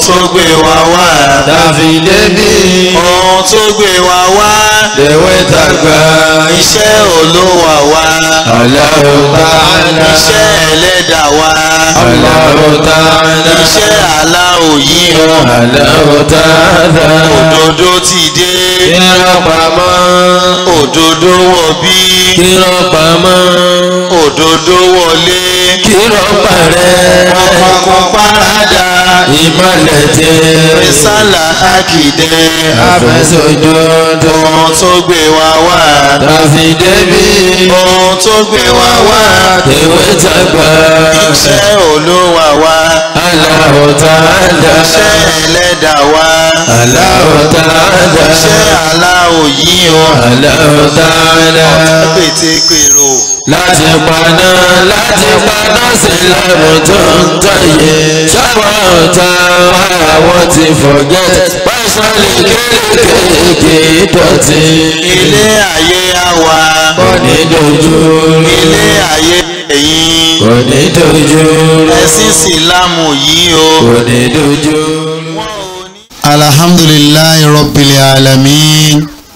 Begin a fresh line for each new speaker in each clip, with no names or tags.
tó gbé wa wá.
tàfi débi
ohun tó gbé wa wá.
lèwe tàgbà
iṣẹ́ olówà wá.
Allahu ta'ala
iṣẹ́ ẹlẹ́dà wá.
Allahu ta'ala
iṣẹ́ aláwò yìí o.
Allahu ta'ala
òdodo ti dé.
kírọ̀ pamọ́
òdodo wọ̀ bí.
kírọ̀ pamọ́
òdodo wọlé.
kírọ̀ parẹ́
ọkọ̀ parada.
ìmọ̀lẹ̀ tẹ́
rísàlà àkìdẹ́.
àfẹsọ̀jọ́dọ̀
ohun tó gbé wa wá.
tàfi débi
ohun tó gbé wa wá.
lèwe tàgbà
iṣẹ́ olówà wá.
Allahu ta'ala
iṣẹ́ ẹlẹ́dà wá.
Allahu ta'ala
iṣẹ́ aláwò yìí o.
Allahu ta'ala.
pétékèrò.
láti paná láti paná sílámù tó ń tọ̀yẹ sábà ọ̀tá àwọn ti forget pásálì kéékèèké dọ̀tí
ilé ayé àwa.
kò ní dojú
ilé ayé ẹ̀yìn.
kò ní dojú
ẹ̀sìn sílámù yìí o.
kò ní dojú.
alhamdulillahi rabbil alamin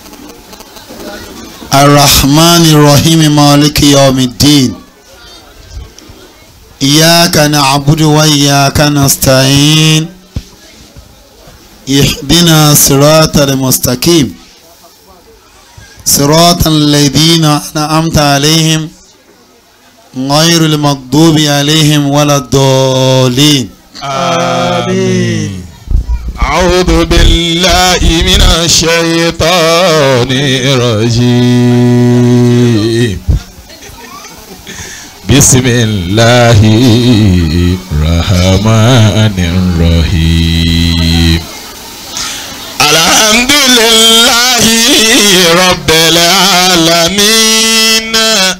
arrahmani rahim maliki yawmiddin iyyaka na'budu wa iyyaka nasta'in ihdina siratal mustaqim siratal ladina an'amta alayhim ghayril maghdubi alayhim waladdallin
أعوذ بالله من الشيطان الرجيم بسم الله الرحمن الرحيم الحمد لله رب العالمين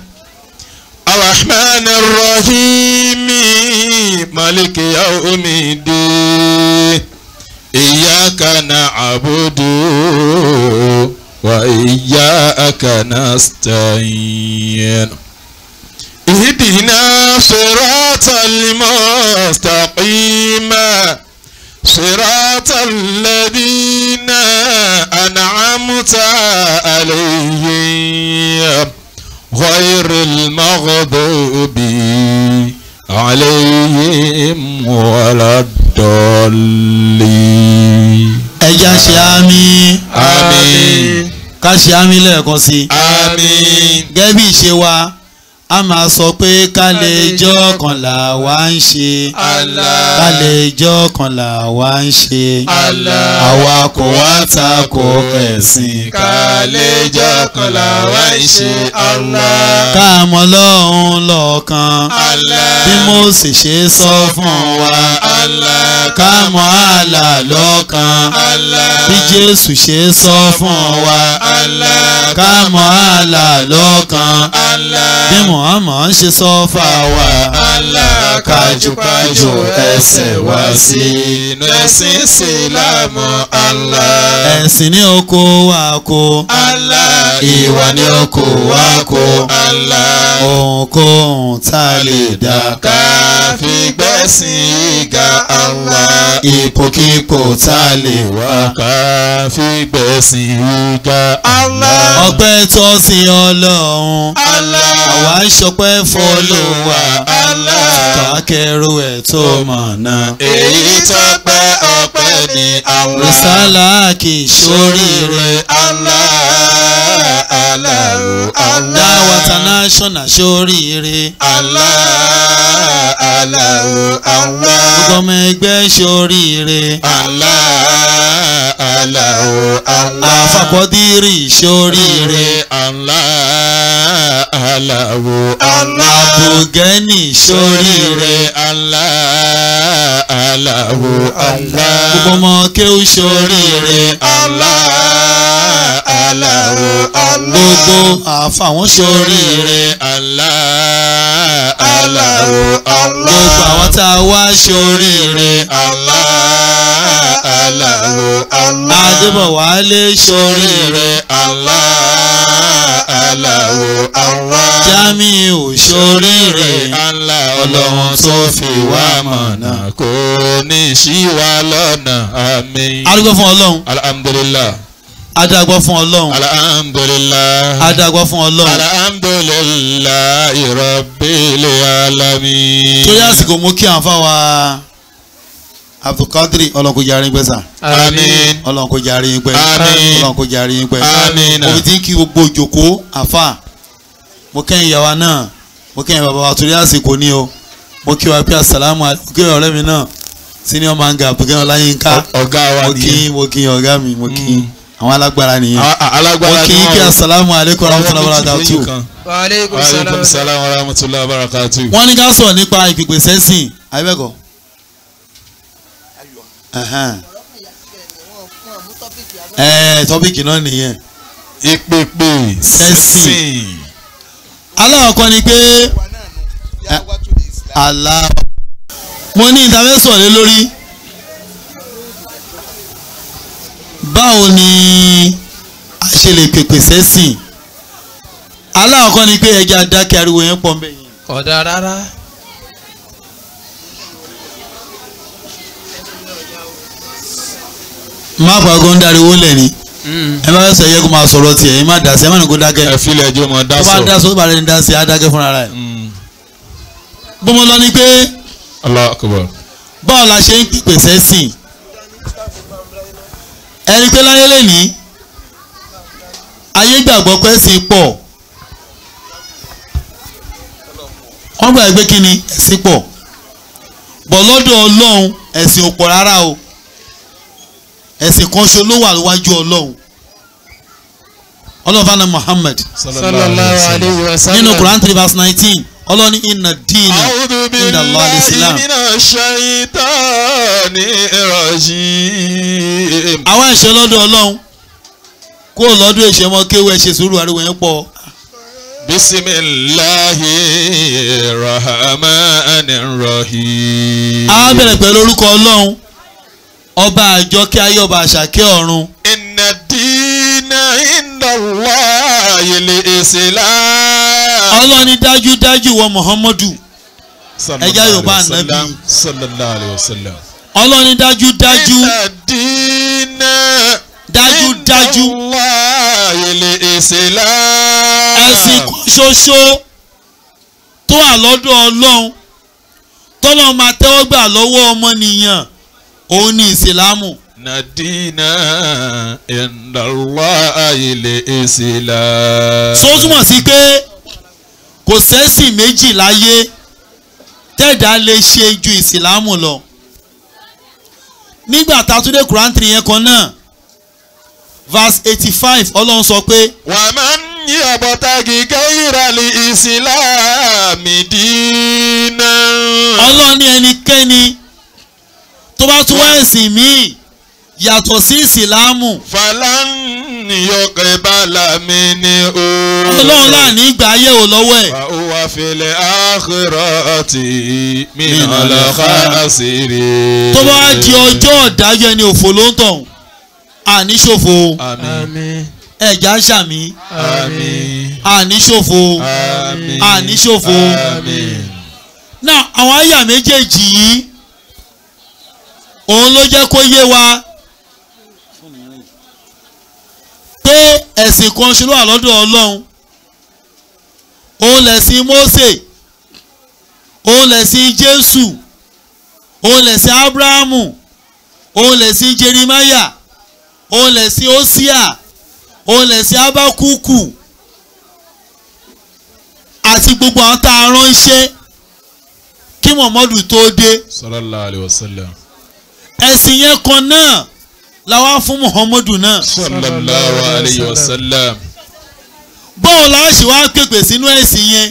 الرحمن الرحيم مالك يوم الدين إياك نعبد وإياك نستعين اهدنا صراط المستقيم صراط الذين أنعمت عليهم غير المغضوب عليهم ولا الضالين
ẹja ṣe àmì
آمين
ká ṣe àmì lẹ́ẹ̀kan sí i.
آمين
gẹ́gẹ́ bí ìṣe wa a máa sọ pé ká lè jọ́ kan là wá ń ṣe
Allah.
ká lè jọ́ kan là wá ń ṣe
Allah.
àwa kò wá ta ko ẹ̀sìn
kàlejò kan làwa ń ṣe Allah.
ká mọ lọ́hún lọ́ọ̀kan
Allah.
bí Mósè ṣe sọ fún wa
Allah.
ká mọ àlà lọ́ọ̀kan
Allah.
bí Jésù ṣe sọ fún wa
Allah.
ká mọ àlà lọ́ọ̀kan
Allah.
bí Muhammad ṣe sọ fà wá
Allah kájúkájú ẹsẹ̀ wá sí inú ẹ̀sìn Ìsìlámù Allah.
ẹ̀sìn ní oko wa kó
Allah
ìwà ní oko wa kó
Allah.
ohunkóhun tá a lè dá
ká fi gbẹ̀sìn ìga Allah.
ipòkípò tá a lè wá.
ká fi gbẹ̀sìn ìga Allah.
ọpẹ́ tọ́ sí ọlọ́run
Allah.
àwa ń ṣọpẹ́ fọlọ́wà
Allah.
kákẹ́rù ẹ̀ tó mọ̀nà.
èyí tó pẹ́ ọpẹ́ ní Allah.
rìsálà kì í ṣoríire.
Allah. Allah. Allah.
dáwà international ṣoríire.
Allah. Allah. Allah.
gbogbo ọmọ ẹgbẹ́ ṣoríire.
Allah. Allah. Allah.
àfàkọ́dírì ṣoríire.
Allah. Allah. Allah.
àbùgẹ́nì ṣoríire.
Allah. Allah. Allah.
gbogbo ọmọ kéwù ṣoríire.
Allah. Allah. Allah.
gbogbo àfàwọn ṣoríire.
Allah. Allah. Allah.
gbogbo àwọn tá a wá ṣoríire.
Allah. Allah. Allah.
adébọ̀wálé ṣoríire.
Allah. Allah. Allah.
ọ̀gá mi ò ṣoríire
ànlá ọlọ́run tó fi wá mọ̀nà kò ní ṣí wa lọ́nà àmín.
adúgbò fún ọlọ́run
alhamdulilah
adágbọ́ fún ọlọ́run
alhamdulilah
adágbọ́ fún ọlọ́run
alhamdulilah rabbil alamin.
torí àsìkò mú kí àǹfà wa abdulkadri ọlọ́run kò jẹ́ àárín gbẹ́sà
àmín.
ọlọ́run kò jẹ́ àárín gbẹ́
Àmín.
ọlọ́run kò jẹ́ àárín gbẹ́
Àmín.
mo fi ti ń kí gbogbo òjòkó àfà mo kẹ́yìn ìyàwó náà mo kẹ́yìn bàbá wa torí àsìkò ní o mo kí wa pé asàlámù alẹ́ mo kí ọ̀rẹ́ mi náà senior manga bùkẹ́ ọláyínká
ọ̀gá wa
mo kí
nìyẹn.
mo kí ọ̀gá mi mo kí
Mm.
àwọn alágbára nìyẹn
A- a-
mo
alágbára
kí
ni
kí
wọ́n.
asàlámù alẹ́kọ̀ọ́ rahmatulahi wa barakatuh
wa aleykum
Wa alaikum
salaam.
salam wa rahmatullahi wa barakatuh.
wọ́n ní ká sọ̀rọ̀ nípa ìpìpè sẹ́sìn àbẹ́kọ̀. ẹ̀ẹ́ tọ́pìkì náà nìyẹn.
ìpèpè
Sẹ́sìn. aláwọ̀kọ́ ni pé àlá mo ní ìtafẹ́sọ̀ lé lórí báwo ni a ṣe lè pèpè sẹ́sìn aláwọ̀kọ́ ni pé ẹja dákẹ́ ariwo yẹn pọ̀ mbẹ́ yẹn.
kódà rárá.
má pàgọ́ ń dariwo lẹ̀ ni ẹ bá fẹ́ sọ yẹ kó máa sọ̀rọ̀ tiẹ̀ ẹ má dà sí ẹ má ní kó dákẹ́
ẹ filẹ̀ ẹjọ́ mọ dá
tó bá
sọ.
dá sọ tó bá rẹ̀ ní dá sí á dákẹ́ fúnra rẹ̀.
Mm.
bó mo lọ ni pé
Allahu akbar.
báwo la ṣe ń pèpè sẹ́sìn ẹni pé láyé lẹ́ni ayé gbàgbọ́ pé ẹ̀sìn pọ̀ wọ́n gbà pé kí ni ẹ̀sìn pọ̀ bọ̀ lọ́dọ̀ ọlọ́run ẹ̀sìn ò pọ̀ rárá o ẹ̀sìn kan ṣo ló wà níwájú ọlọ́run ọlọ́run fana Muhammad
sallallahu alayhi wa sallam.
nínú Quran three verse nineteen ọlọ́run ní inna dina
A'udhu
inda Allah al-Islam.
billahi minash shaitani rajim.
àwọn ẹ̀ṣẹ̀ lọ́dọ̀ ọlọ́run kó o lọ́dún ẹ̀ṣẹ̀ mọ́ kéwọ́ ẹ̀ṣẹ̀ sùúrù ariwo yẹn pọ̀
bisimilahi rahmanir rahim.
a bẹ̀rẹ̀ pẹ̀lú orúkọ ọlọ́run ọba àjọkẹ́ ayé ọba àṣàkẹ́ ọ̀run
inna dina inda Allahi al-Islam.
ọlọ́run ní dájúdájú wọ Muhammadu
Sallallahu
Ẹja Yorùbá
alayhi wa sallam.
Ànábì.
sallallahu alayhi wa sallam.
ọlọ́run ní dájúdájú
inna dina
dájúdájú
inda Allahi al-Islam.
ẹ̀sìn kan ṣoṣo tó wà lọ́dọ̀ ọlọ́run tọ́lọ́ máa tẹ́wọ́ gbà lọ́wọ́ ọmọnìyàn òun ní ìsìlámù
Nadina indallahi al-Islam.
so ó túmọ̀ sí pé kò sẹ́sìn méjì láyé tẹ́ẹ̀dá lè ṣe ju ìsìlámù lọ nígbà tá a tún dé Quran three yẹn kan náà verse eighty five ọlọ́run sọ pé
Wa man yabtaghi ghayra al-Islami dinan.
ọlọ́run ní ẹnikẹ́ni tó bá tún wá ẹ̀sìn míì yàtọ̀ sí ìsìlámù
Falan yuqbala minhu.
ọlọ́run láàní ìgbà ayé ò lọ́wọ́ ẹ̀
Wa huwa fil akhirati minal khasirin.
tó bá wá di ọjọ́ ọ̀dájọ́ ẹni òfò ló ń tọ̀hún àníṣòfò
Àmín.
àmín.
ẹ̀já ń ṣàmì
Àmín.
àníṣòfò
Àmín.
àníṣòfò
Àmín.
náà àwọn àyà méjèèjì yìí òun ló jẹ́ kó yé wa pé ẹ̀sìn kan ṣe ló wà lọ́dọ̀ ọlọ́run òun lẹ̀sìn Mósè òun lẹ̀sìn Jésù òun lẹ̀sìn Ábúráhámù òun lẹ̀sìn Jeremáyà òun lẹ̀sìn Hósíà òun lẹ̀sìn Ábákúkù àti gbogbo àwọn tá a ránṣẹ́ kí Muhammadu tó dé
Sallallahu alayhi wa sallam.
ẹ̀sìn yẹn kan náà la wá fún Muhammadu náà
Sallallahu alayhi wa sallam.
báwo la ṣe wá pèpè sínú ẹ̀sìn yẹn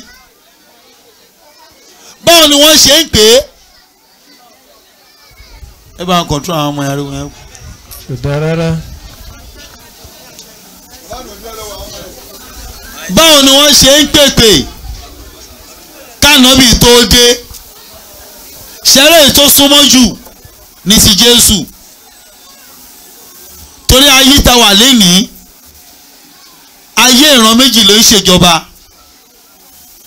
báwo ni wọ́n ṣe ń pè é ẹ bá ń kọ̀ntró àwọn ọmọ yàrá wọn.
kódà rárá.
báwo ni wọ́n ṣe ń pèpè kánọ́bì tó dé ṣẹlẹ̀ tó súnmọ́ jù ní ti Jésù torí ayé ta wà lénìí ayé ìran méjì ló ń ṣèjọba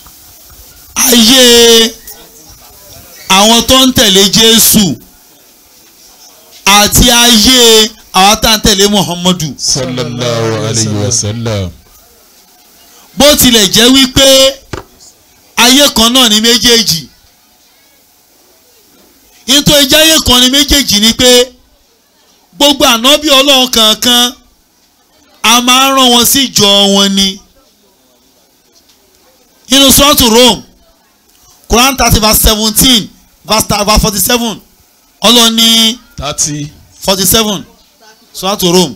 ayé àwọn tó ń tẹ̀lé Jésù àti ayé àwọn tá ń tẹ̀lé Muhammadu
sallallahu alayhi wa sallam.
bó tilẹ̀ jẹ́ wípé ayé kan náà ní méjèèjì nítorí jáyé kan ní méjèèjì ni pé gbogbo ànábì ọlọ́run kankan a máa ń rán wọn sí ìjọ wọn ni nínú sọ́ọ̀tù Rome Quran thirty verse seventeen verse verse forty seven ọlọ́run ní
thirty.
forty seven sọ́ọ̀tù Rome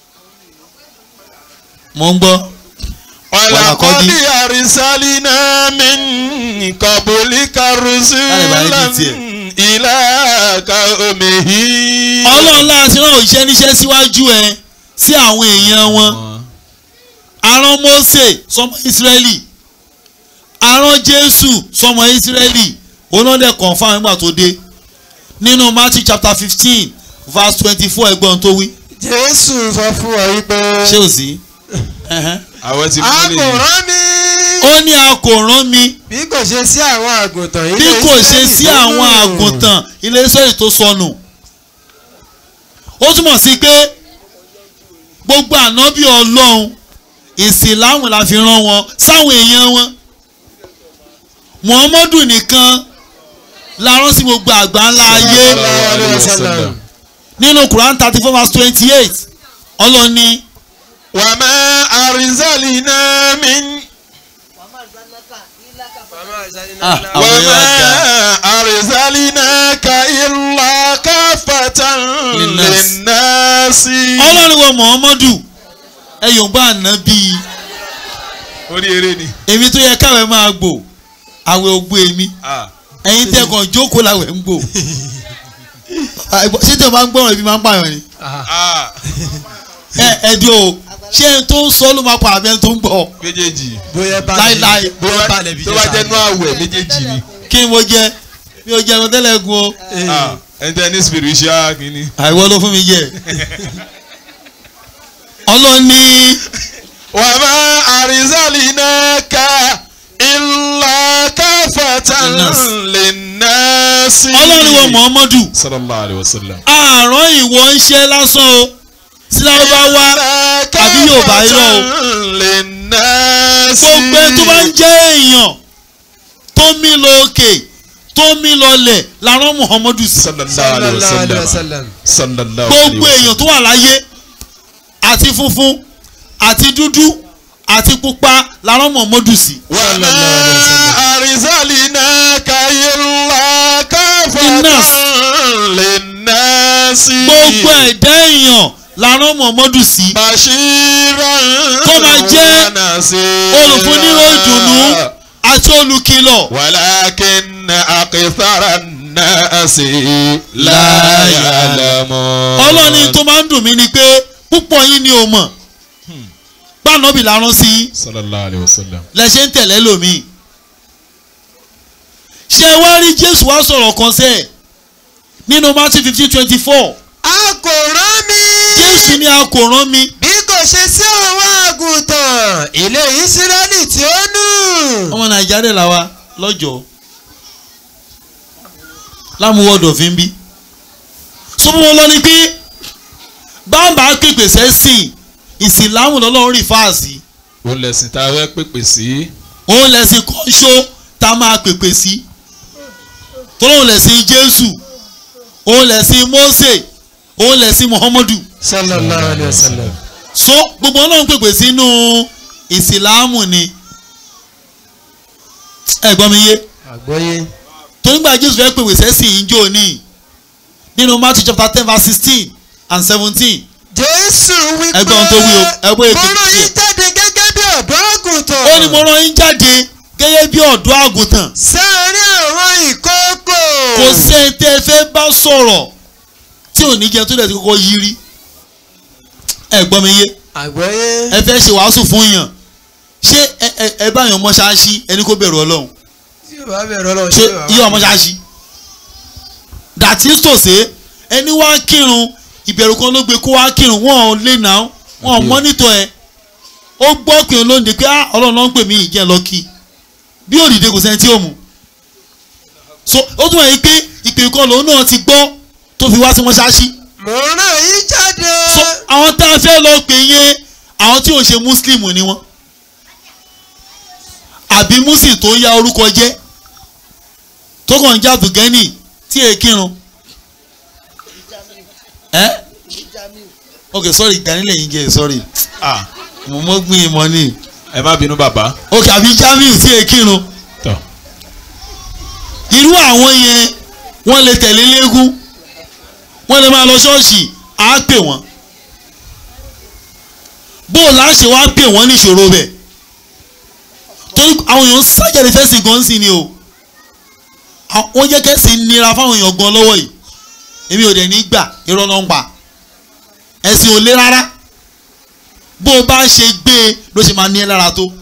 mo ń gbọ́.
ولقد أرسلنا من قبلك رسولا إلى قومه
ọlọ́run láti rán òṣìṣẹ́ níṣẹ́ síwájú ẹ sí àwọn èèyàn wọn arán Mósè sọmọ Ísírẹ́lì arán Jésù sọmọ Ísírẹ́lì onáde confam nígbà tó dé nínú Matthew chapter fifteen verse twenty-four ẹgbọ́n tó wí
jésù sọ fún wa wípé
ṣé ò sí. Ẹhẹ́n.
àwọn ti
a
mú
kò
lè
rán mi
ó ní a kò rán mi
bí kò ṣe sí àwọn àgùntàn
bí
ilé
kò ṣe
Ísírẹ́lì
sí
tó
àwọn
nù.
àgùntàn ilé Ísírẹ́lì tó sọnù ó túmọ̀ sí pé gbogbo ànábì ọlọ́run ìsìláàmù la fi rán wọn sáwọn èèyàn wọn muhammadu nìkan la rán sí gbogbo àgbà ńlá ayé
Sallallahu alaihi wasallam.
nínú quran thirty four verse twenty eight ọlọ́ni
وما أرسلنا من
ah àwọn yóò wá dá
وما أرسلناك إلا كافة
للناس.
للناس
ọlọ́ni wọ muhammadu ẹ yòǹbá ànábì
orí eré ni.
èmi tó yẹ káwé máa gbò àwẹ̀ ògbó èmi ẹ̀yin tẹ́kàn jókòó làwẹ̀ ń gbò ṣé tí o máa ń gbọ́ràn ibi máa ń pààyàn ni ẹ ẹ̀dí o ṣé ẹni tó ń sọ ló máa pa àbí ẹni tó ń gbọ́
méjèèjì
bóyá balẹ̀
láíláí
bóyá balẹ̀ bí
tó bá jẹ́ nú àwẹ̀ méjèèjì ni.
kí ni mo jẹ mi ò jẹ ẹran tẹ́lẹ̀ gun o
Ah, ẹni tẹ́ ní spiritual kìíní.
àìwọ́ ló fún mi jẹ ọlọ́ni
وما أرسلناك إلا كافة
للناس.
للناس
ọlọ́ni wọ Muhammadu
صلى الله عليه وسلم
àárọ̀ ìwọ ń ṣe lásán o sílábàwá àbí Yorùbá irọ́ o.
للناس
gbogbo ẹni tó bá ń jẹ́ èèyàn tó mí lọ òkè tó mí lọlẹ̀ làrán Muhammadu sí
صلى الله عليه
sallallahu alayhi wa
وسلم
sallam
صلى الله عليه
gbogbo èèyàn tó wà láyé àti funfun àti dúdú àti pupa làrán Muhammadu sí.
وما أرسلناك إلا كافة
للناس.
للناس
gbogbo ẹ̀dá èèyàn làrán Muhammadu sí.
بشيرا
Kó máa jẹ́
ونذيرا
olùfúníró ìdùnnú àti olùkìlọ̀.
ولكن أكثر الناس لا يعلمون
ọlọ́ni tó máa ń dùn mí ni pé púpọ̀ yín ni o mọ̀ gbànàbì làrán sí i.
صلى الله عليه وسلم
lẹ ṣe ń tẹ̀lé lómi. ṣé ẹ wá rí jésù wá sọ̀rọ̀ kan sẹ́ẹ̀ nínú matthew fifteen twenty four
a kò rán mi
jésù ní a kò rán mi
bí kò ṣe sí àwọn àgùntàn ilé Ísírẹ́lì tí ó nù.
ọmọ nàìjíríà là wa lọ́jọ́ lámúwọ́dọ̀ fi ń bí. sọ́mọ́ lọ ni pé bàbá pèpè sẹ́sìn ìsìlámù lọ́lọ́run rí fáàsì
òun lẹ̀sìn tá a fẹ́ pèpè sí
òun lẹ̀sìn kọ́ńṣó tá a máa pèpè sí tọ́lọ́run lẹ̀sìn jésù òun lẹ̀sìn mósè òun lẹ̀sìn muhammadu
sallallahu alayhi wa sallam.
so gbogbo ọlọ́run pèpè sínú ìsìlámù ni ẹ gbọ́ mi yé
àgbọ́yé.
tó nígbà jésù fẹ́ pèpè sẹ́sìn ìjọ ní nínú matthew chapter ten verse sixteen and seventeen
jésù wípé
Ẹgbẹ́ ohun tó wí o, ẹgbẹ́ ètò
mo rán
tiẹ̀.
yín jáde gẹ́gẹ́ bí ọ̀dọ́ àgùntàn.
ó ní mo rán yín jáde gẹ́gẹ́ bí ọ̀dọ́ àgùntàn
sáárín àwọn ìkókò.
kò sẹ́ni tẹ́ ẹ fẹ́ bá sọ̀rọ̀ tí ò ní jẹun tó dẹ̀ ti kọ́kọ́ yí rí ẹ gbọ́ mi yé
àgbọ́yé.
ẹ fẹ́ ṣe wàásù fún yàn ṣé ẹ ẹ ẹ bá yàn mọ́ṣáláṣí ẹni kó bẹ̀rù ọlọ́run
tí o bá bẹ̀rẹ̀ ọlọ́run
ṣé iye ọmọṣáláṣí dàtí tòṣe ẹni wá kírun ìbẹ̀rù kan ló gbé kó wá kírun wọn ò lè nà wọn ò mọ́nítọ̀ ẹ ó gbọ́ pé olóńde pé ah ọlọ́run ló ń pè mí ìjẹ́ lọ́kì bí òdìdé kò sẹ́ni tí ò mú so ó tún wáyé pé ìpè kan lòun náà ti gbọ́ tó fi wá sí mọ́ṣáláṣí
mo rán yín jáde.
so àwọn tá a fẹ́ lọ pè yẹn àwọn tí ò ṣe muslim ni wọ́n àbí muslim tó ya orúkọ jẹ́ tó kàn ń jà bùgẹ́nì tí èé kírun ẹ́ ok sorry ganilẹ̀ yín jẹ́ sorry
ah
mo mọ́ gbìn ìmọ̀ ni
ẹ má bínú bàbá.
ok àbí jamiu tí èé kírun
tọ
irú àwọn yẹn wọ́n lè tẹ̀lé léegun wọ́n lè máa lọ ṣọ́ọ̀ṣì á pè wọ́n bó o láṣẹ wá pè wọ́n níṣòro bẹ̀ torí àwọn èèyàn sájàde fẹ́sìn gan sí ni o À- wọ́n jẹ́ kẹ́sì nira fáwọn èèyàn gan lọ́wọ́ yìí èmi ò dẹ̀ ní gbà irọ́ ló ń pa ẹ̀sìn ò lé rárá bó o bá ṣe gbé e ló ṣe máa ní ẹ lára tó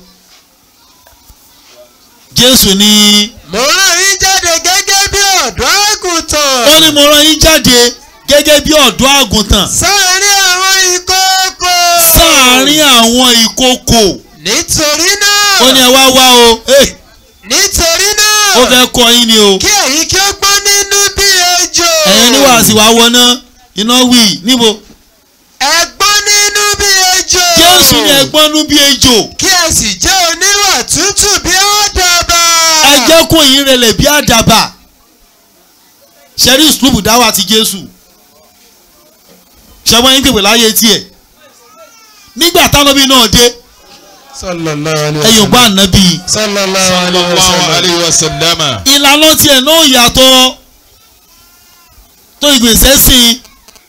Jésù ní.
mo rán yín jáde gẹ́gẹ́ bí ọ̀dọ́ àgùntàn.
ó ní mo rán yín jáde gẹ́gẹ́ bí ọ̀dọ́ àgùntàn
sáàárín àwọn ìkókò.
sáàárín àwọn ìkókò
nítorí náà.
ó ní ẹ wá wá o eh,
nítorí náà.
ó fẹ́ kọ́ yín ni o
kí ẹ̀yin kí ó gbọ́ nínú bí ejò.
ẹ̀yin ní wàásù wá wọná iná wì níbo
ẹ gbọ́ nínú bí ejò.
Jésù ní ẹgbọ́nú bí ejò
kí ẹ sì jẹ́ oníwà tútù bí àdàbà.
ẹ jẹ́ kó yín rẹlẹ̀ bí àdàbà ṣẹ́rí ìsúlùbù dáwà ti Jésù ṣẹ́wọ́n yín pèpè láyé tiẹ̀ nígbà tánábì náà dé
sallallahu alayhi
ẹ̀yìn ògbà ànábì
sallallahu alayhi wa
sallallahu
sallam.
alayhi wa sallam.
ìlànà tiẹ̀ náà yàtọ̀ tó ìgbésẹ̀ sí i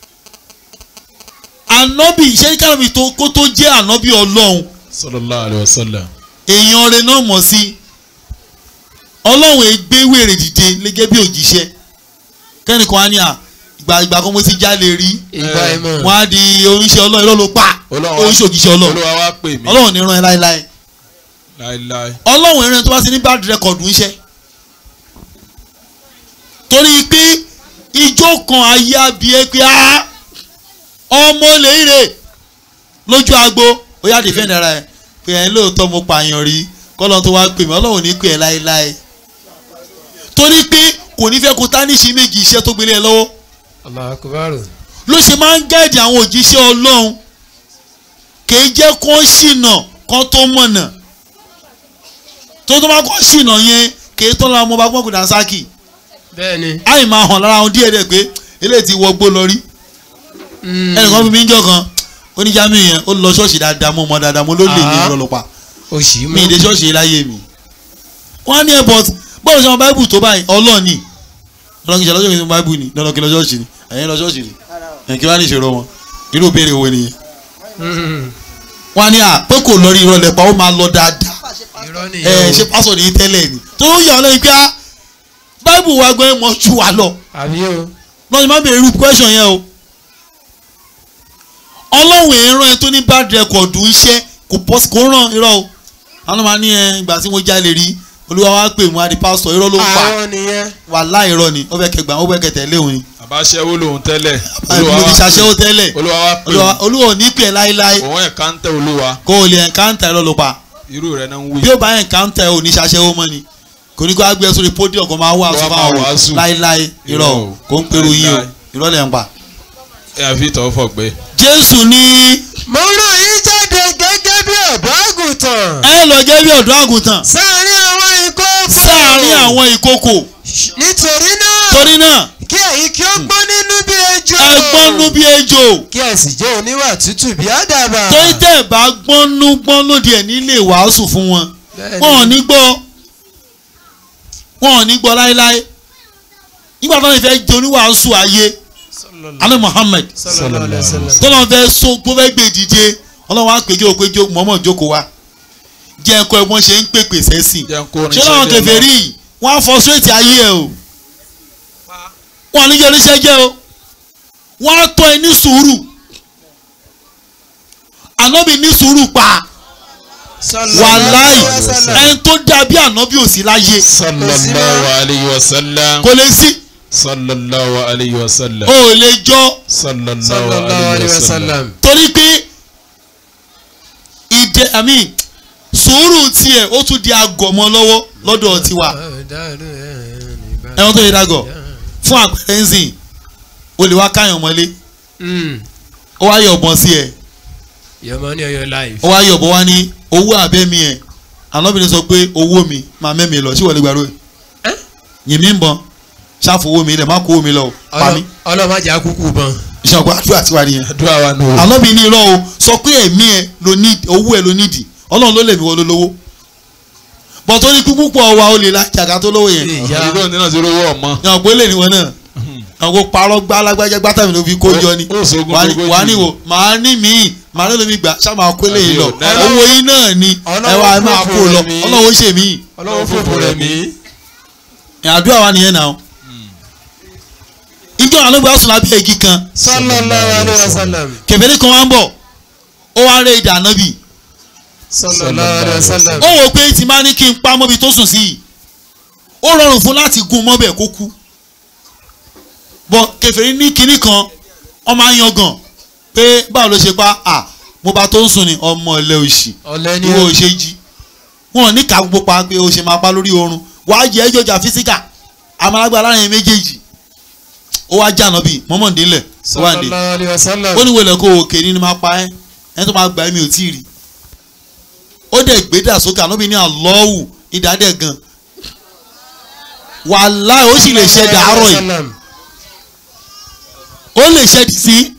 ànábì ṣé kárọ̀bì tó kó tó jẹ́ ànábì ọlọ́run
sallallahu alayhi wa sallam.
èèyàn rẹ̀ náà mọ̀ sí ọlọ́run ègbé wèrè dìde gẹ́gẹ́ bí òjíṣẹ́ kẹ́nìkan á ní à ìgbà ìgbà kan mo ti jálè rí
ìgbà ìmọ̀.
wọ́n á di oníṣẹ́ ọlọ́run irọ́ ló pa
Ọlọ́run-
oníṣẹ́ òjíṣẹ́ ọlọ́run
olúwa wá pè mí.
ọlọ́run ní rán ẹ láéláé
láíláí.
ọlọ́run ẹ̀rẹ́ tó bá ti ní bad record ń ṣe torí pé ijó kan ayé abiyẹ pé á ọmọ lèire lójú agbo ó yá defend ara ẹ pé ẹ lóòótọ́ mo pààyàn rí kọ́lọ́n tó wá pè mí ọlọ́run ní pè ẹ́ láéláé torí pé kò ní fẹ́ kó tánìṣì méjì iṣẹ́ tó gbélé ẹ lọ́wọ́
Allahu akbar.
ló ṣe máa ń gẹ́ẹ̀dì àwọn òjíṣẹ́ ọlọ́run kìí jẹ́ kó ṣìnà kó tó mọ̀nà tó tó bá kó ṣìnà yẹn kìí tó lọ́wọ́ ọmọ bá gbọ́n kò dá sákì
bẹ́ẹ̀ni.
àì máa hàn lára wọn díẹ̀ díẹ̀ pé eléyìí ti wọgbó lọ rí ẹnìkan bí mi ń jọ kan oníjàmí yẹn ó lọ ṣọ́ọ̀ṣì dáadáa mo mọ dáadáa mo ló lè ní
Ah.
ìrọ̀lọ́pàá
oṣì
mi ìdè ṣọ́ọ̀ṣì yìí láyé mi wọ́n á ní ẹ̀ bọ́t bọ́ọ̀lù sọ́mọ báíbù tó báyìí ọlọ́ọ̀ni lọ́kì ṣe lọ́jọ́ kìí báíbù ni lọ́dọ̀ kí lọ ṣọ́ọ̀ṣì ni ẹ̀yin lọ ṣọ́ọ̀ṣì ni ẹ̀yin kí wọ́n á ní ìṣòro wọn irú ìbéèrè wo nìyẹn wọ́n á ní à pé kò lọ rí ìrọ̀lẹ́ pa ó máa lọ dáadáa
irọ́
ẹ̀
nìyẹn
ṣe pásọ̀ ní tẹ́lẹ̀ ni tó ń yà ọ́ lẹ́yìn pé á báíbù wa gbẹ́ mọ́ ju wa lọ
àbí o.
lọ́sìn má bèrè irú question yẹn o ọlọ́run èèrán ẹ tó ní bad record ń ṣe kò pọ́ kó ràn irọ́ o àwọn máa ní ẹ ìgbà tí mo jalè rí olúwa wa pè mú adi pásítọ̀ irọ́ ló ń pa
àwọn nìyẹn.
wà láì irọ́ ni ó fẹ́ kẹgbà ó fẹ́ kẹtẹ̀ léwu ni
àbáṣẹ́wó lòun tẹ́lẹ̀.
àbí mo ti ṣàṣẹ́wó tẹ́lẹ̀
olúwa wá pè
olúwa
mí.
olúwa ò ní pè ẹ́ láéláé
òun ẹ̀ka ń tẹ olúwa.
kó o lè encounter irọ́ ló pa
irú rẹ̀ náà ń wí.
bí ó bá encounter ò ní ṣàṣẹ́wó mọ́ ni kò ní kó a gbé ẹ sórí podium kó máa wá
Kó
àṣọ
máa
fáwọn
wàásù.
láéláé irọ́
Irọ́
o
o.
kò ń pèrò yín o
Láéláé.
irọ́ lẹ̀ ń pa.
ẹ àfi tọ́ fọ̀gbẹ́.
jésù ní
mo rán yín jáde gẹ́gẹ́ bí ọ̀dọ́ àgùntàn.
ẹ lọ jẹ́ bí ọ̀dọ́ àgùntàn
sáàárín àwọn ìkókò.
sáàárín àwọn ìkókò
nítorí náà.
torí náà
kí ẹ̀yin kí ó gbọ́ nínú bí ejò.
ẹ gbọ́nú bí ejò
kí ẹ sì jẹ́ oníwà tútù bí àdàbà.
torí tẹ́ ẹ bá gbọ́nú gbọ́n lòdì ẹ̀ nílé wàásù fún wọn
Bẹ́ẹ̀ni.
wọn ò ní gbọ́ wọn ò ní gbọ́ láéláé nígbà tó ń fẹ́ jẹ oníwàásù ayé alẹ́ Muhammad
sallallahu alayhi wa sallam.
tó lọ́n fẹ́ so tó fẹ́ gbé dìde ọlọ́wọ́n á pèjọ́ pé jó mọ́mọ́ jókòó wa jẹ́ ẹ̀kọ́ ẹ̀ wọ́n ṣe ń pèpè sẹ́sìn
jẹ́ ń kó orin
ṣé láwọn
sẹ́jẹ̀
kèfèrí yìí wọ́n á frustrate ayé ẹ̀ o wọ́n ní jẹ́ oníṣẹ́ jẹ́ o wọ́n á tọ́ ẹ ní sùúrù ànábì ní sùúrù pa wàláì ẹni tó dàbí ànábì ò sí láyé
sallallahu alayhi wa sallam.
kò lè sí
sallallahu alayhi wa sallam.
o ò lè jọ
sallallahu
sallallahu alayhi wa sallam.
torí pé ìdẹ àmì sùúrù tiẹ̀ ó tún di agọ̀mọ́ lọ́wọ́ lọ́dọ̀ tiwa ẹ̀wọ̀n tó yẹ dàgọ̀ fún àpẹẹrẹ ń sìn o lè wá káyàn mọ́lé ó wá yọ̀ bọ́n sí ẹ̀
your money or your life.
ó wá yọ̀ bọ́n wá ní owó abẹ́mi ẹ̀ ànábìrin sọ pé owó mi máa mẹ́mi lọ sí wọlé gbàrú ẹ̀
Ẹ́?
yìí mi ń bọ́n ṣàfowó mi ilẹ̀ má kó mi lọ o, pa mí
ọlọ́mọ ajá kúkú bọ́n.
ìṣàkó àdúrà tiwa nìyẹn
àdúrà wa nù.
ànábì ní irọ́ o sọ pé ẹ̀mí ẹ ló ní owó ẹ ló nídìí ọlọ́run ló lè mí wọ́n ló lówó bọ̀ tó ní kúkú pọ̀ wa ó lè la jàgá tó lówó yẹn
ìyá
ìdíkò ní náà ti rówó ọmọ.
yàn pé lè ní wọn náà yàn kó parọ́ gbá alágbájá gbátà mi ló fi kó jọ ni
Ó sógun
wà á ní-
gbogbo
wà á
jù.
níwò màá ní míì màá ní lómi gbà ṣá máa kó lè lọ
Àbí ò,
owó yín náà ni ẹ wá ẹ máa kó lọ
mi.
ọlọ́run ó ṣe mí
ọlọ́wọ́ fòfò rẹ̀ mí.
àdúrà wa nìyẹn náà ìjọ àlọ́gbà sùn lábẹ́ igi kan
sallallahu alayhi wa sallam.
kẹfẹ́rí kan wá ń bọ̀ ó wá rẹ ìdá nábì
sallallahu alayhi wa sallam.
ó wò pé tí máa ní kí n pa mọ́bi tó sùn sí yìí ó rọrùn fún láti gun mọ́bẹ̀ kó kú bọ́ kẹfẹ́rí ní kinní kan ọmọ ayangàn pé báwo ló ṣe pa à mo bá tó ń sùn ní ọmọ ilẹ̀ òṣì
ọ̀lẹ́ ni
ìwọ ò ṣe jí wọn ò ní ká gbogbo pa pé o ṣe máa pa lórí oorun wàá jẹ ẹjọ jà físíkà àmàlágbá láàrin méjèèjì ó wá jà náà bí mọ́mọ́ndínlẹ̀ ó wà ní
sallallahu alayhi wa sallam.
ó ní wọlé kó o kè ní ni máa pa ẹ́ ẹni tó máa gbà ẹ́ mi ò tí ì rí ó dẹ̀ gbé dà sókè ànábì ní àlọ́wù ìdádẹ́ gan wàláì ó sì lè ṣe dàárọ̀ yìí
Sallam.
ó lè ṣe dì sí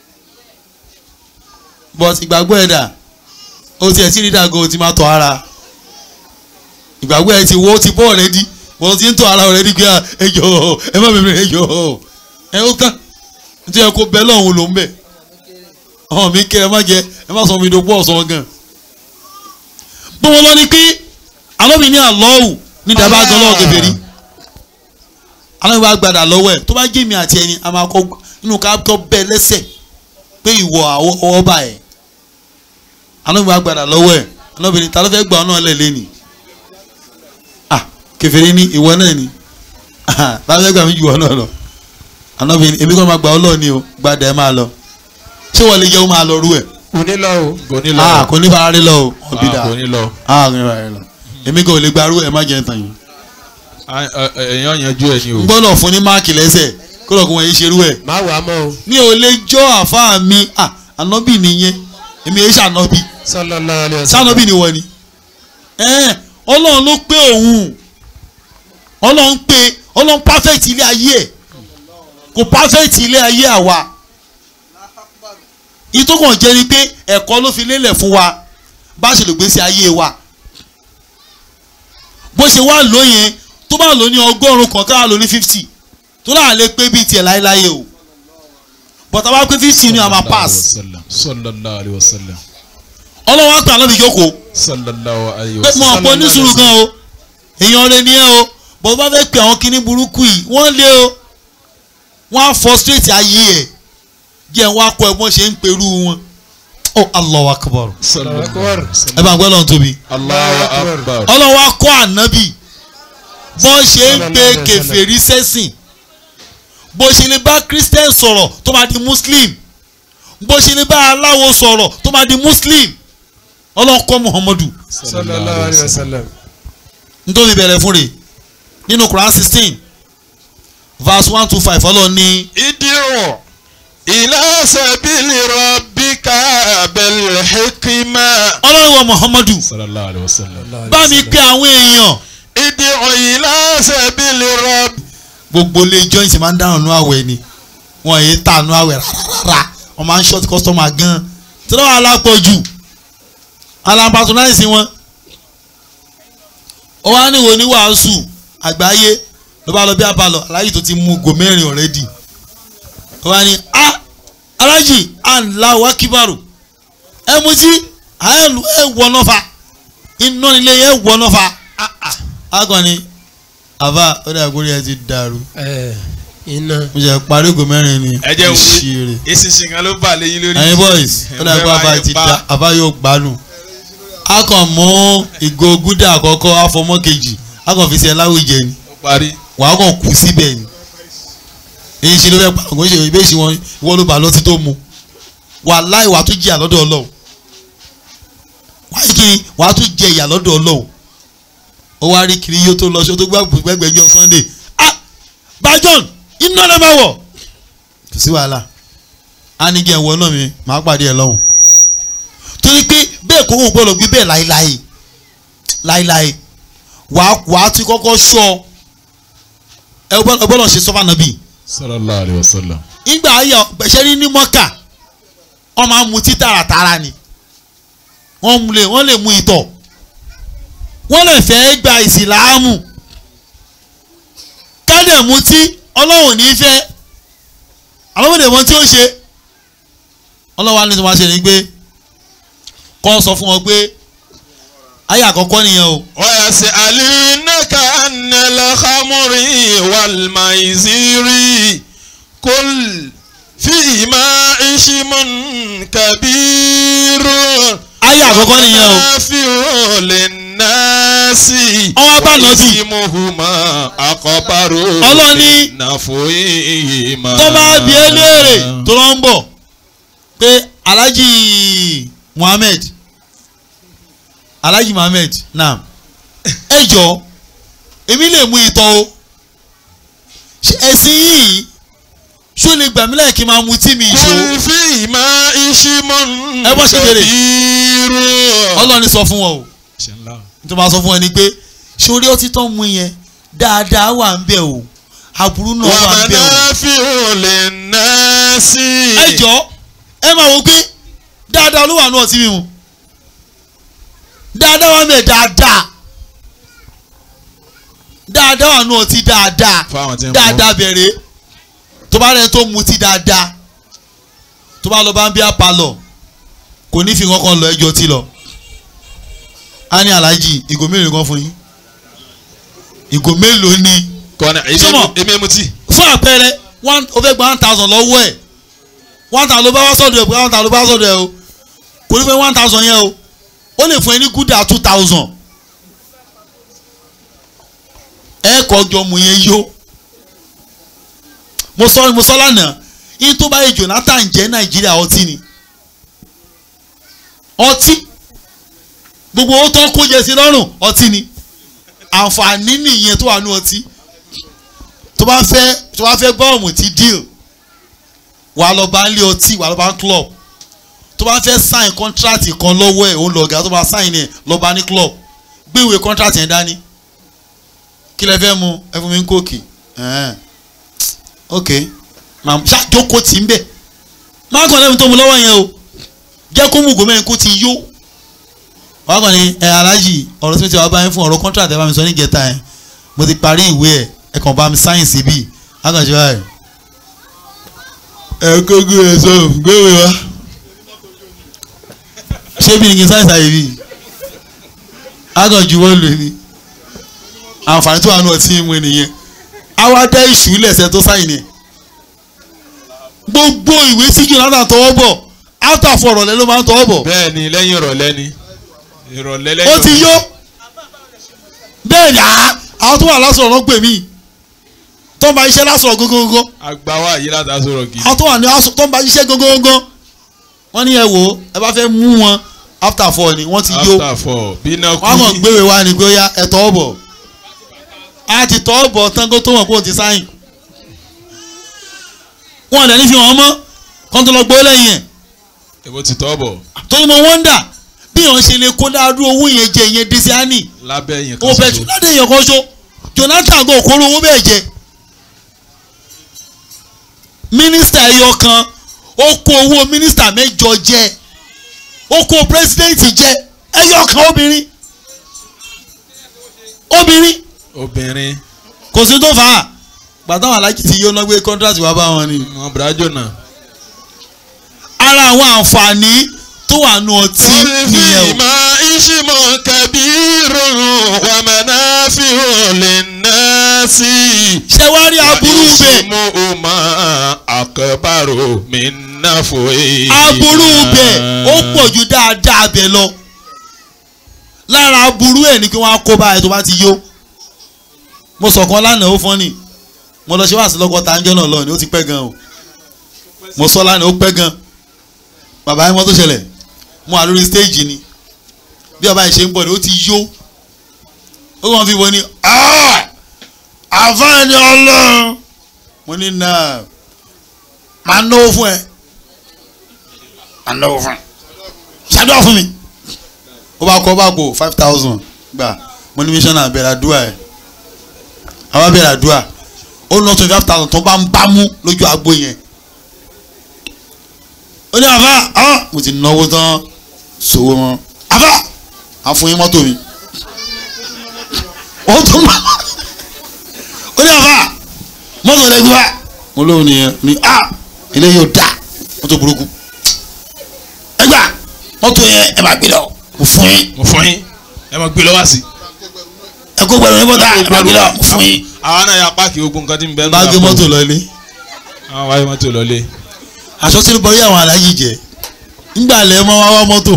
but ìgbàgbọ́ ẹ̀ dà ó tiẹ̀ tí rí dàgọ́ ó ti máa tọ̀ ara ìgbàgbọ́ ẹ̀ ti wọ́ ó ti bọ́ ọ̀rẹ́dí wọ́n ti ń tọ̀ ara ọ̀rẹ́dí pé à, ẹ jọ̀ọ́ ẹ má bẹ̀rẹ̀ ẹ jọ̀ọ́ ẹ ó tán nítorí ẹ kó bẹ́ẹ̀ lọ́hùn ló ń bẹ̀ ọ̀hún mi kẹ́ ẹ má jẹ ẹ má sọ mi dògbò ọ̀sán gan bó wọn lọ ni pé alómi ní àlọ́wù ní dàbá gan lọ́wọ́ kẹfẹ́rí alómi bá gbàdà lọ́wọ́ ẹ̀ tó bá jẹ́ mi àti ẹni a máa kọ́ inú ká kọ́ bẹ́ẹ̀ lẹ́sẹ̀ pé ìwọ àwọ̀ ọwọ́ bá ẹ̀ alómi bá gbàdà lọ́wọ́ ẹ̀ alómi ní ta ló fẹ́ gbà ọ́ náà lẹ̀ lẹ́nìí ah kẹfẹ́rí ní ìwọ náà ni ah ta ló fẹ́ gbà mí jù ọ́ náà lọ alómi ní èmi kọ́ máa gbà ọ́ lọ́ọ̀ ni o gbàdà ẹ̀ máa lọ ṣé wọ́n lè jẹ́ ó máa lọ rú ẹ̀
kò ní lọ o.
kò ní lọ.
ah kò ní fara rí lọ o ọ̀bí
Ah,
dà
kò ní lọ.
ah kò ní fara rí lọ èmi kò lè gbarú ẹ̀ má jẹ́ tàn yín
Ah, eh, eh, èèyàn yanjú ẹ ni o.
n gbọ́dọ̀ fún ní máàkì lẹ́sẹ̀ kó lọ́ọ́ kó wọ́n yé ṣerú ẹ̀
má wàá mọ́ o.
mi ò lè jọ́ àfáà mi ah ànábì nìyẹn èmi yẹn ṣànábì
sallallahu alayhi wa sallam.
ṣànábì ni wọ́n ni ẹ̀ẹ́n ọlọ́run ló pé òun ọlọ́run pé ọlọ́run perfect ilé ayé ẹ̀ kò perfect ilé ayé àwa ìtókàn jẹ́ ni pé ẹ̀kọ́ ló fi lélẹ̀ fún wa bá ṣe lè gbé sí ayé wa bó ṣe wá lóyìn tó bá lò ní ọgọ́rùn-ún kan káà lò ní fifty tó dáa lè pé bíi tiẹ̀ láéláé o bọ̀tà bá pé fifty ni a máa pass
sallallahu alayhi wa sallam.
ọlọ́wọ́ àgbà lọ́bi jókòó
sallallahu alayhi wa
pé mo
sallam.
ọ̀pọ̀ oníṣòro gan o èèyàn rẹ ni ẹ o bó bá fẹ́ pe àwọn kinní burúkú yìí wọ́n lé o wọ́n á frustrate ayé ẹ̀ díẹ̀ wọ́n á kọ́ ẹ bọ́n ṣe ń perú wọn oh Allahu Akbar
sallallahu alayhi wa
ẹ
sallam.
bá ń gbọ́ lọ́n tóbi
Allahu akbar.
ọlọ́wọ́ á kọ́ ànábì bọ́n ṣe ń pe kèfèrí sẹ́sìn bó ṣe lè bá christian sọ̀rọ̀ tó máa di muslim bó ṣe lè bá aláwo sọ̀rọ̀ tó máa di muslim ọlọ́kọ́ muhammadu
sallallahu alayhi wa sallam.
nítorí bẹ̀rẹ̀ fún rẹ̀ nínú quran sixteen verse one to five ọlọ́run ní
idiru ila sabili rabbika bil hikma.
ọlọ́run wa muhammadu
sallallahu alayhi wa sallam.
bá mi pe àwọn èèyàn
idiru ila sabili rabbika.
gbogbo ilé joint máa ń dáhùn nú àwẹ̀ ni wọn yìí tà nú àwẹ̀ rárá wọn máa ń short customer gan tí wọ́n alápọ̀jù alámpatronize wọn ó wá níwò ní wàásù àgbáyé ló bá lọ bí abalọ aláyì tó ti mú go mẹ́rin already ó wá ní a alájì ànlá wákìbàrò ẹ mú sí àyẹ̀lú ẹ wọnà fa iná nílé ẹ wọnà fa akọni àbá ó dà kórè ẹ ti dàrú
ẹ iná.
mo jẹ parí ògùn mẹ́rin ni
ẹ jẹ́ wí
ìṣirè
eṣinṣin kan ló bà léyìn lórí.
ẹyin boys ó dà kó àbá ti da àbá yóò gbádùn a kàn mú ìgò gúdà àkọ́kọ́ àfọmọ́ kejì a kàn fi ṣe láwùjẹ ni
ó parí.
wàá kàn kú síbẹ̀ ni èyí ṣe ló fẹ́ pa àwọn ìṣe ìbéèṣì wọn ìwọ ló bà lọ́tí tó mu wà láì wàá tún jìyà lọ́dọ̀ ọlọ́run wàá kí wàá tún jẹ ìyà lọ́dọ̀ ọlọ́run ó wá rí kiri yóò tó lọ ṣó tó gbàgbọ́ gbẹgbẹjọ sunday ah bajon iná lè máa wọ̀ kò sí wàhálà á ní kí ẹ wọ náà mi màá pàdé ẹ lọ́hùn torí pé bẹ́ẹ̀ kó wọn gbọ́dọ̀ gbé bẹ́ẹ̀ láéláé láéláé wàá wàá tún kọ́kọ́ ṣọ́ ẹ gbọ́dọ̀ ṣe sọ́fà nàbì
sallallahu alayhi wa sallam.
ìgbà ayọ̀ gbẹ̀ṣẹ́ ní ní mọ́kà wọ́n máa ń mutí tààràtààrà ni wọ́n mú lè wọ́n lè mú ìtọ̀ wọ́n lè fẹ́ gba ìsìláàmù kádẹ̀ mutí ọlọ́run ní fẹ́ alọ́wọ́dẹ̀ mọ́ tí ó ṣe ọlọ́wọ́ á ní tí wọ́n á ṣe ni pé kọ́ sọ fún wọn pé ayé àkọ́kọ́ nìyẹn o
ويسألونك عن الخمر والميسر قل فيهما إثم كبير
ayé àkọ́kọ́ nìyẹn o
ومنافع للناس
Ọwọ́ bá lọ sí.
وإثمهما أكبر
Ọlọ́ni-
من نفعهما
tó bá bí ẹ léèrè tó lọ ń bọ̀ pé alhaji muhammed alhaji muhammed naam ẹ jọ èmi lè mú ìtọ́ o Ṣé ẹ̀sìn yìí ṣó lè gbà mí láì kí n máa mu tí mi ìṣó
قل فيهما إثم
Ẹ bọ́ ṣe béèrè.
كبير
ọlọ́ni sọ fún wọn o nítorí máa sọ fún wọn ni pé ṣorí ọtí tó ń mu yẹn dáadáa wà ń bẹ̀ o aburú náà wà ń bẹ̀ o.
ومنافع للناس
ẹ jọ ẹ máa wo pé dáadáa ló wà ní ọtí mímu dáadáa wà mẹ dáadáa dáadáa wà ní ọtí dáadáa
fáwọn tí ń
dáadáa bẹ̀rẹ̀ tó bá rẹ tó mutí dáadáa tó bá lọ bá ń bí apalọ kò ní fi kankan lọ ẹjọ́ tí lọ a ní aláàjì ìgò mélòó kan fún yín ìgò mélòó ni
kọ́nà
Sọ́mọ̀.
èmi mu tí.
fún àpẹẹrẹ one o fẹ́ gba one thousand lọ́wọ́ ẹ̀ one thousand ló bá wá sọ́dọ̀ ẹ̀ pé one thousand ló bá wá sọ́dọ̀ ẹ̀ o kò ní fẹ́ one thousand yẹn o ó lè fún ẹ ní gúdà two thousand ẹ kọjọ mu yẹn yó mo sọ mo sọ lánàá yín tó bá yẹ Jonathan jẹ́ Nàìjíríà ọtí ni ọtí gbogbo owó tó ń kó jẹ sí lọ́rùn ọtí ni àǹfààní nìyẹn tó wà ní ọtí tó bá fẹ́ tó bá fẹ́ gbọ́ ọ̀mù ti deal wà lọ bá ń lé ọtí wà lọ bá ń club tó bá fẹ́ sign contract kan lọ́wọ́ ẹ̀ òun lọ̀gá tó bá sign ẹ̀ lọ bá ní club gbé ìwé contract yẹn dání kí lẹ fẹ́ mu ẹ fún mi ń kóòkì ẹ̀ẹ́n. ok màá ṣàjókòó tì ń bẹ̀ má kàn lẹ́nu tó mu lọ́wọ́ yẹn o jẹ́ kó mú gòmẹ́rin kó ti yó wàá kàn ní ẹ aláàjì ọ̀rọ̀ tí mo ti wá báyìí fún ọ̀rọ̀ contract ẹ bá mi sọ ní ìjẹta yẹn mo ti parí ìwé ẹ̀ ẹ kàn bá mi sáyẹ̀nsì bíi akànṣe báyìí. ẹ kókó ẹ sọ gbéwèé wá. ṣé bí ni kí n sáyẹ̀nsì àyè bíi akànjú wọ́n lò ní. àǹfààní tó wà nù ọtí mu nìyẹn àwa dá ìṣù lẹ̀sẹ̀ tó sáyìn ni. gbogbo ìwé tí Jonathan tọwọ́ bọ̀ after four ọ̀rọ̀lẹ́ ló máa ń tọwọ́ bọ̀
bẹ́ẹ̀ ni lẹ́yìn ìrọ̀lẹ́ ni ìrọ̀lẹ́ lẹ́yìn
ó ti yó bẹ́ẹ̀ ni àá àwọn tó wà lásọ̀rọ̀ ló pè mí tó ń bá iṣẹ́ lásọ̀rọ̀ gógógó
agbawa yìí láti aṣọ gidi.
àwọn tó wà ní aṣọ tó ń bá iṣẹ́ gógógó wọ́n ní ẹ wò ó ẹ bá fẹ́ mú wọn after four ni wọ́n ti yó
after four bí iná kú
wọ́n kàn gbéwèé wá ní pé ó yá ẹ tọ́ bọ̀ a ti tọ́ bọ̀ tán kó tó wọ̀n kó o ti sáyìn wọn ò dẹ̀ ní fi hàn mọ́ kó tó lọ gbó lẹ́yìn ẹ̀
èbó ti tọ́ bọ̀
torí mo wọ́ndà bí wọ́n ṣe lè kó dáadú owó yẹn jẹ ìyẹn desiani
lábẹ́ yẹn
ó bẹ jù ládé èèyàn kan ṣo Jonathan gan kóró owó bẹ́ẹ̀ jẹ mínísítà ẹyọ kan ó kó owó mínísítà mẹ́jọ jẹ ó kó pírẹsidẹ́ǹtì jẹ ẹyọ kan obìnrin obìnrin
obìnrin
kò sí tó fà á gbàtà wọn alájí ti yóò ná gbé kọ́ńtrátì wá bá wọn ni
wọn bùrájò náà.
ara àwọn àǹfààní tó wà nù ọtí nìyẹn o.
fíìmà ìṣìmọ̀ kẹbíìrù wàmẹ́náfíò lè ná sí.
ṣé wàá rí aburú bẹ́ẹ̀
ìṣìmọ̀ ọmọ àkọ́bàrò mi náà fò é.
aburú bẹ́ẹ̀ ó pọ̀ ju dáadáa bẹ́ẹ̀ lọ lára aburú ẹ̀ ni kí wọ́n á kó báyìí tó bá ti yó mo sọ̀kan lánàá ó fọ́nì mo lọ ṣe wá sí lọ́gọ́ta ńjọ́ náà lọ ni ó ti pẹ́ gan o mo sọ lánàá ó pẹ́ gan bàbá yẹn mọ́ tó ṣẹlẹ̀ mo wà lórí stage ni bí ọba yìí ṣe ń bọ̀ ni ó ti yó ó kàn fi wo ni àfáàní ọlọ́run mo ní náà máa náwó fún ẹ máa náwó fún ẹ ṣàdúrà fún mi ó bá kọ́ ó bá gbò five thousand gbà mo ní mission náà bẹ̀rẹ̀ àdúrà ẹ̀ àwọn bẹ̀rẹ̀ àdúrà ó ná twenty five thousand tó bá ń bá mú lójú agbo yẹn ó ní àfá ah mo ti náwó tán sòwò mọ́ àfá àfún yín mọ́tò mi ó tún bá ó ní àfá mọ́tò rẹ̀ gbé wá mo lóun nìyẹn ní ah eléyìí ò dáa mọ́tò burúkú ẹgbà mọ́tò yẹn ẹ máa gbé lọ mo fún yín
mo fún yín ẹ máa gbé lọ́wọ́ sí.
ẹ kó gbẹrun ní bọ́tà ẹ máa gbé lọ mo fún yín.
àwa náà ya páàkì gbogbo nǹkan tí ń bẹ nínú
bá gbé
àpò.
mọ́tò lọ ilé
àwọn wáyé mọ́tò lọlé.
aṣọ tí ń bọ yí àwọn aláyí jẹ ńgbà lẹ mọ wá wá mọ́tò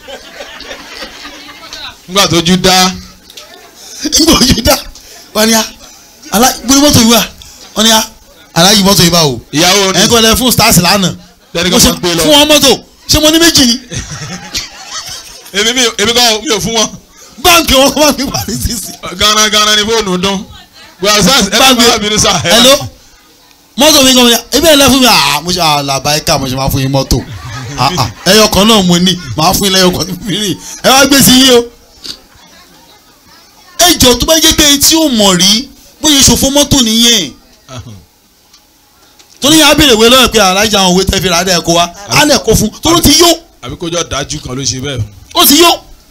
nígbà tójú dá
ńgbà ojú dá wọn ni a alá gbé mọ́tò yìí wá wọn ni a aláyí mọ́tò yìí bá o
ìyàwó ni
ẹ̀ ń kọ́ lẹ fún stars lánàá
lẹ́ni
mo
kan
ṣe
máa gbé lọ.
fún wọn mọ́tò ṣé mo ní méjì ni
èmi mi èmi kọ́ mi ò fún wọn.
báńkì wọn kọ́ máa fi parí sísì.
gánà gánà ni fóònù dún. gbàsás ẹ
Báńkì-
bá bínú sá.
hello mọ́tò mi kàn mí ebi ẹ̀ lẹ́ fún mi ah mo ṣe àlàbà ẹ̀ka mo ṣe máa fún yín mọ́tò ah ah ẹyọ kan náà mo ní màá fún yín lẹ́yọ kan tó fi rìn ẹ wá gbé sí yín o. ẹ jọ tó bá jẹ́ pé tí ò mọ̀ rí bóyá ìṣòfò mọ́tò nìyẹn torí yẹn á béèrè wé lọ́wọ́ pé alájà àwọn òwe tẹ́ fi rà á dẹ̀ kó wa á lẹ̀ kó fún torí ó ti yó
àbí kójọ dájú kan ló ṣe bẹ́ẹ̀.
ó ti yó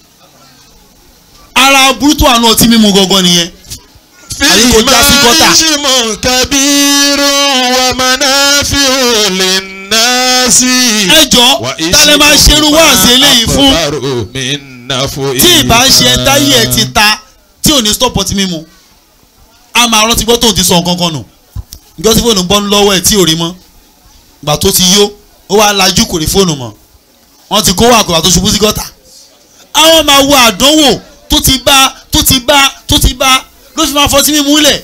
ara burúkú àná ọtí mímu gangan nìyẹn Àbí kò já sí gọ́tà.
ìṣìmọ̀ kabiru wa manafi'u linnasi.
ẹ jọ tálẹ́ máa ṣerú wáàsí eléyìí fún tí ìbá ṣe táyé ẹ ti ta tí ò ní stop ọtí mímu a máa rántí gbọ́ tóun ti sọ nǹkan kan nù ìjọ tí fóònù bọ́ lọ́wọ́ ẹ̀ tí ò rí mọ́ gbà tó ti yó ó wá lajú kò rí fóònù mọ́ wọ́n ti kó wà kó wà tó ṣubú sí gọ́tà àwọn máa wo àdánwò tó ti bá tó ti bá tó ti bá ló fi máa fọtí mímu lẹ̀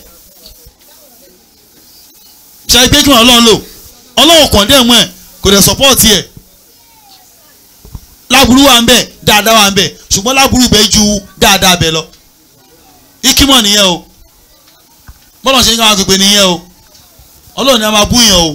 ṣe pé kí wọn ọlọ́run lò ọlọ́run kàn dé mọ́ ẹ̀ kò dẹ̀ support ẹ̀ láburú wa ń bẹ dáadáa wa ń bẹ ṣùgbọ́n láburú bẹ ju dáadáa bẹ lọ ikímọ̀ nìyẹn o bọ́lá ṣe ń káwọn agbègbè nìyẹn o ọlọ́run ni a máa búyàn o